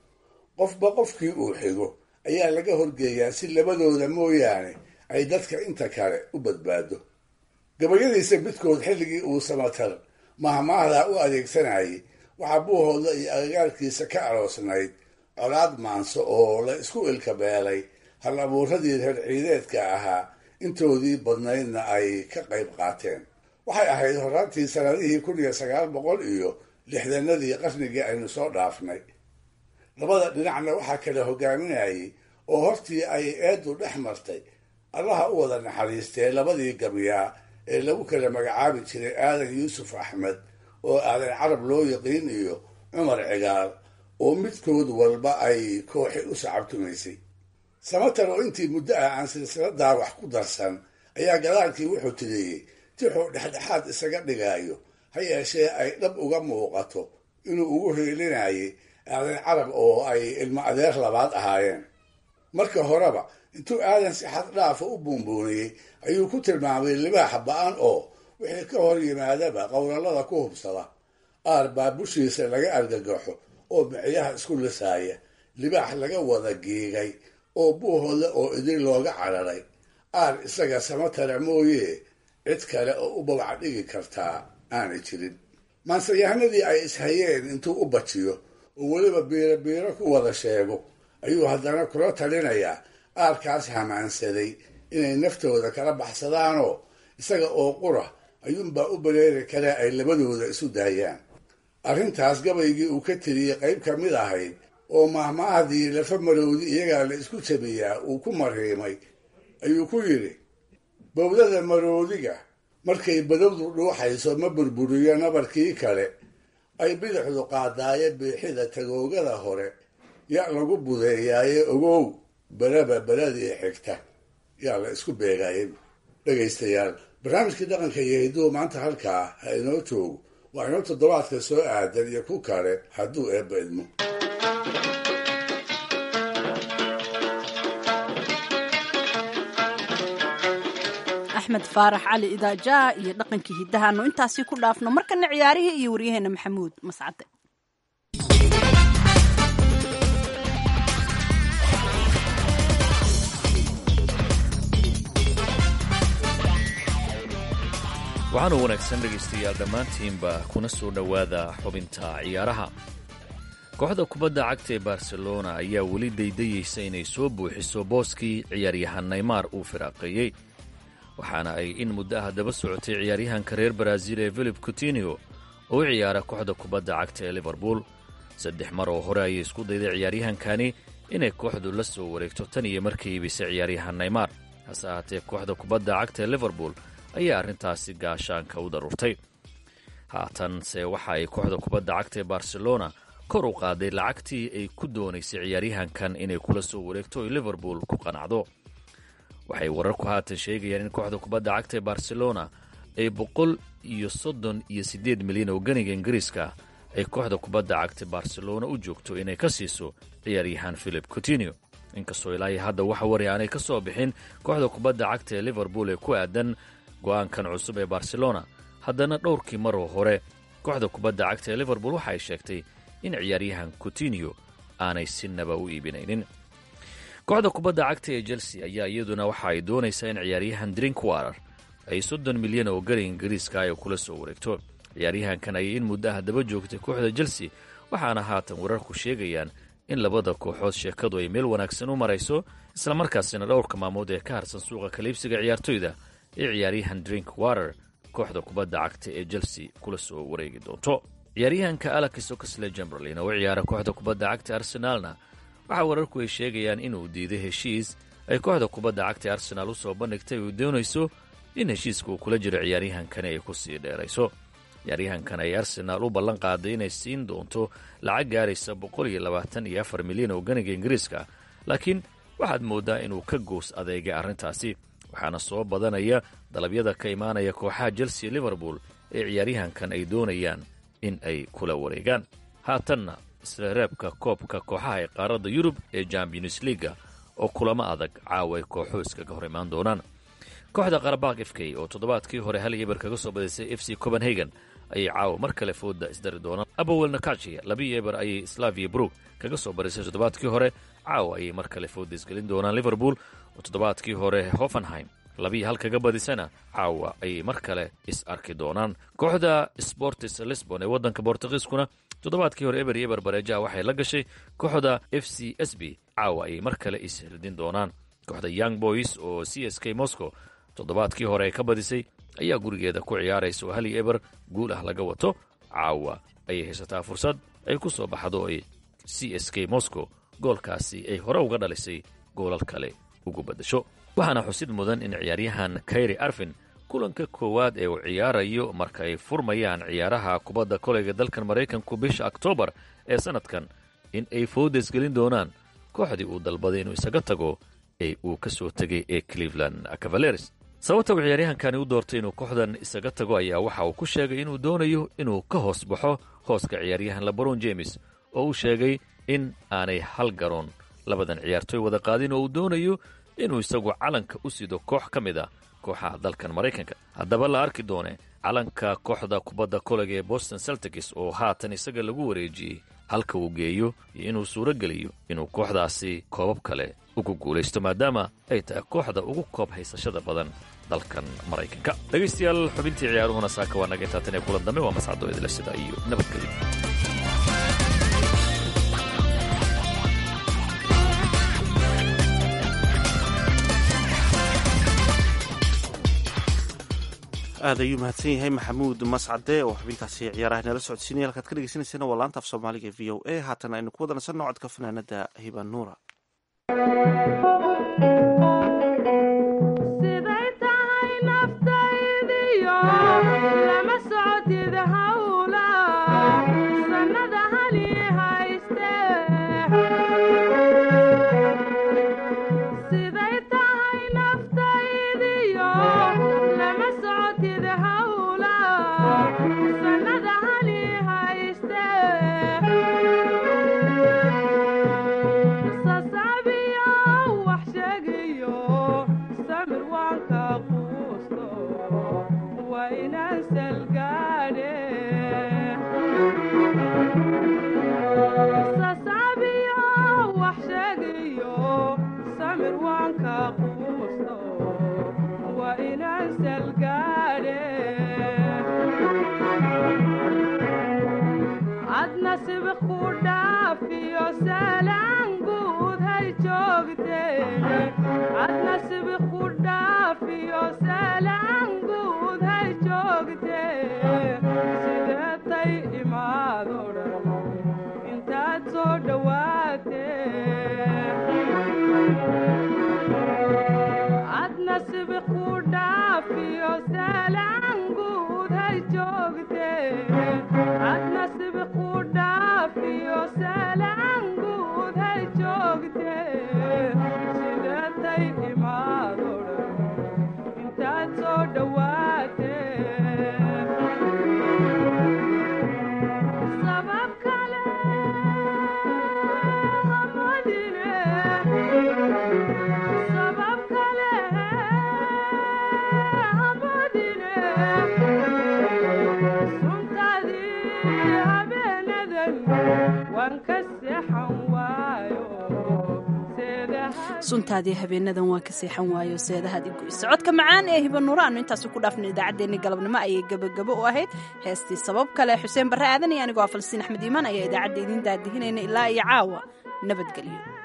qofba qofkii uu xigo ayaa laga horgeeyaa si labadooda mooyaane ay dadka inta kale u badbaado gabayadiisa midkood xilligii uu samatar mahmaahdaa u adeegsanayay waxaa buuhooda iyo agagaarkiisa ka aroosnayd colaad maanso oo la isku ilkabeelay hal abuuradii reer ciideedka ahaa intoodii badnaydna ay ka qayb qaateen waxay ahayd horaantii sanadihii kun iyo sagaal boqol iyo lixdanadii qarnigii aynu soo dhaafnay labada dhinacna waxaa kala hogaaminayay oo hortii ay eedu dhex martay allaha u wada naxariistee labadii gabyaa ee lagu kala magacaabi jiray aadan yuusuf axmed oo aadan carab loo yaqiin iyo cumar cigaal oo midkood walba ay kooxi u sacabtumaysay samatar oo intii muddo ah aan silsiladaa wax ku darsan ayaa gadaalkii wuxuu tiriyey tixuu dhexdhexaad isaga dhigaayo ha yeeshee ay dhab uga muuqato inuu ugu heelinayay aadan carab oo ay ilmo adeer labaad ahaayeen marka horeba intuu aadan si xad dhaafa u buunbuuniyey ayuu ku tilmaamay libaaxa ba-an oo wixii ka hor yimaadaba qowlallada ku hubsada aar baa bushiisa laga argagaxo oo micyaha isku lisaaya libaax laga wada giigay oo buuhooda oo idin looga cararay aar isaga samatara mooyee cid kale oo u babaca dhigi kartaa aanay jirin maansayahanadii ay ishayeen intuu u bajiyo oo weliba biiro biiro ku wada sheego ayuu haddana kula talinayaa aarkaas hamaansaday inay naftooda kala baxsadaanoo isaga oo qura ayuunbaa u baleeri kale ay labadooda isu daayaan arrintaas gabaygii uu ka tiriyey qayb ka mid ahayd oo mahmaahdii lafa maroodi iyagaa la isku jabiyaa uu ku mariimay ayuu ku yidhi bowdada maroodiga markay badowdu dhuuxayso ma burburiyo nabarkii kale ay bidixdu qaadaaye biixida tagoogada hore yaa lagu budeeyaaye ogow beraba beradii xigta yaa la isku beegayay dhegaystayaal barnaamijkii dhaqanka iyo hidduu maanta halkaa ha inoo joogo waa inoo toddobaadka soo aadan iyo ku kale hadduu eebba idmo axmed faarax cali idaajaa iyo dhaqankii hiddahaanu intaasii ku dhaafno markana ciyaarihii iyo waryaheena maxamuud mascade waxaanu wanaagsan dhegaystayaal dhammaantiinba kuna soo dhowaada xubinta ciyaaraha kooxda kubadda cagta ee barcelona ayaa weli daydayeysa inay soo buuxiso booskii ciyaaryahan neymar uu firaaqeeyey waxaana ay in muddo ah daba socotay ciyaaryahanka reer baraaziil ee filip coutinio oo u ciyaara kooxda kubadda cagta ee liverpool saddex mar oo hore ayay isku dayday ciyaaryahankani inay kooxdu la soo wareegto tan iyo markii iibisay ciyaaryahan neymar hase ahaatee kooxda kubadda cagta ee liverpool ayaa arrintaasi gaashaanka u daruurtay haatanse waxa ay kooxda kubadda cagta ee barcelona kor u qaaday lacagtii ay ku doonaysay ciyaaryahankan inay kula soo wareegto oy liverpool ku qanacdo waxay wararku haatan sheegayaan in kooxda kubadda cagta ee barcelona ay boqol iyo soddon iyo siddeed milyan oo ganiga ingiriiska ay kooxda kubadda cagta barcelona u joogto inay ka siiso ciyaaryahan philip coutinio inkastoo ilaahay hadda wax wari aanay ka soo bixin kooxda kubadda cagta ee liverpool ee ku aadan go'aankan cusub ee barcelona haddana dhowrkii maroo hore kooxda kubadda cagta ee liverpool waxa ay sheegtay in ciyaaryahan coutinio aanay sinaba u iibinaynin kooxda kubadda cagta ee chelsea ayaa iyaduna waxa ay doonaysaa in ciyaaryahan drinkwarer ay soddon milyan oo gari ingiriiska ay kula soo wareegto ciyaaryahankan ayay in muddo ah daba joogtay kooxda chelsea waxaana haatan wararku sheegayaan in labada kooxood sheekadu ay meel wanaagsan u marayso islamarkaasina dhowrka maamood ee ka harsan suuqa kaliibsiga ciyaartoyda ee ciyaaryahan drink water kooxda kubadda cagta ee chelsea kula soo wareegi doonto ciyaaryahanka alex oxley chamberlain oo u ciyaara kooxda kubadda cagta arsenaalna waxaa wararku ay sheegayaan inuu diiday heshiis ay kooxda kubadda cagta arsenaal u soo bandhigtay uu doonayso in heshiiska uu kula jiro ciyaaryahankani ay ku sii dheerayso ciyaaryahankan ay arsenaal u ballan qaaday inay siin doonto lacag gaaraysa boqol iyo labaatan iyo afar milyan oo ganiga ingiriiska laakiin waxaad mooddaa inuu ka goos adeegay arrintaasi waxaana soo badanaya dalabyada ka imaanaya kooxaha chelsea liverpool ee ciyaaryahankan ay doonayaan in ay kula wareegaan haatanna isla reebka koobka kooxaha ee qaaradda yurub ee champions liaga oo kulamo adag caawa ay kooxuhu iskaga hor imaan doonaan kooxda qarabaq f k oo toddobaadkii hore hal eber kaga soo badisay f c copenhagen ayay caawa mar kale fooda isdari doonaan abowel nakacia labii eber ayay slavia brook kaga soo badisay toddobaadkii hore caawa ayay mar kale fooda isgelin doonaan liverpool oo toddobaadkii hore hoffenheim labii hal kaga badisana caawa ayay mar kale is arki doonaan kooxda sportis lisbon ee waddanka bortugiiskuna toddobaadkii hore eber iyo eber bareejaha waxay la gashay kooxda f c s b caawa ayay mar kale is hirdin doonaan kooxda young boys oo c s k moscow toddobaadkii hore ay ka badisay ayaa gurigeeda ku ciyaaraysa oo hal iyo eber guul ah laga wato caawa ayay haysataa fursad ay ku soo baxdo ay c s k moscow goolkaasi ay hore uga dhalisay goolal kale ugu beddasho waxaana xusid mudan in ciyaaryahan kayri arfin kulanka koowaad ee uu ciyaarayo marka ay furmayaan ciyaaraha kubadda koleyga dalkan maraykanku bisha oktoobar ee sannadkan in ay foodes gelin doonaan kooxdii uu dalbaday inuu isaga tago ee uu ka soo tegay ee cleveland cavaleres sababta uu ciyaaryahankani u doortay inuu kooxdan isaga tago ayaa waxa uu ku sheegay inuu doonayo inuu ka hoos baxo hooska ciyaaryahan lebron james oo uu sheegay in aanay hal garoon labadan ciyaartooy wada qaadin oo uu doonayo inuu isagu calanka u sido koox ka mid a kooxaha dalkan maraykanka haddaba la arki doone calanka kooxda kubadda kolega ee boston celtics oo haatan isaga lagu wareejiyey halka uu geeyo iyo inuu suuro geliyo inuu kooxdaasi koobab kale ugu guulaysto maadaama ay tahay kooxda ugu koob haysashada badan dalkan maraykanka dhegaystayaal xubintii ciyaaruhuna saaka waa naga intaatan ee kulan dambe waa mascado idila sida iyo nabadgelyo aad ayuu mahadsan yahay maxamuud mascade oo xubintaasi ciyaaraha nala socodsiinaya halkaad ka dhegeysaneysana waa laanta af soomaaliga v o a haatan aynu ku wada nasanno codka fanaanada hiban nuura siday tahay naftaydiyo lama socotid hawla sannada hali hayste siday tahay naftaydiyo lama socotid hawla sannada hali hayste sasabiyo wax sheegayo samir waan ka quusto waa inaan salgaadhe sasabiyo wax sheegayo samir waan ka quusto waa inaan salgaadhe adna sibiq ku dhaafiyo salaan guud hay joogteene adna sibiq ku dhaafiyo salaan guud hay joogtee sideetay imaado dhan intaad soo dhowaatee adna sibiq ku dhaafiyo salaan guud hay joogtee adna sibiq ku dhaafiyo salaan guud hay joogtee sideetay imaado dhan intaad soo dhowaatee sabab kale hamadine sabab kale hamadine suntadii habeenadan waan ka seexan waayo suntaadii habeenadan waan ka seexan waayo seedahaad igoysa codka macaan ee hibanuura aanu intaasi ku dhaafnay idaacaddeenni galabnimo ayay gebagabo u ahayd heestii sabab kale xuseen barre aadan iyo anigoo ah falsiin axmed iimaan ayaa idaacadda idiin daadihinayna ilaa iyo caawa nabadgelyo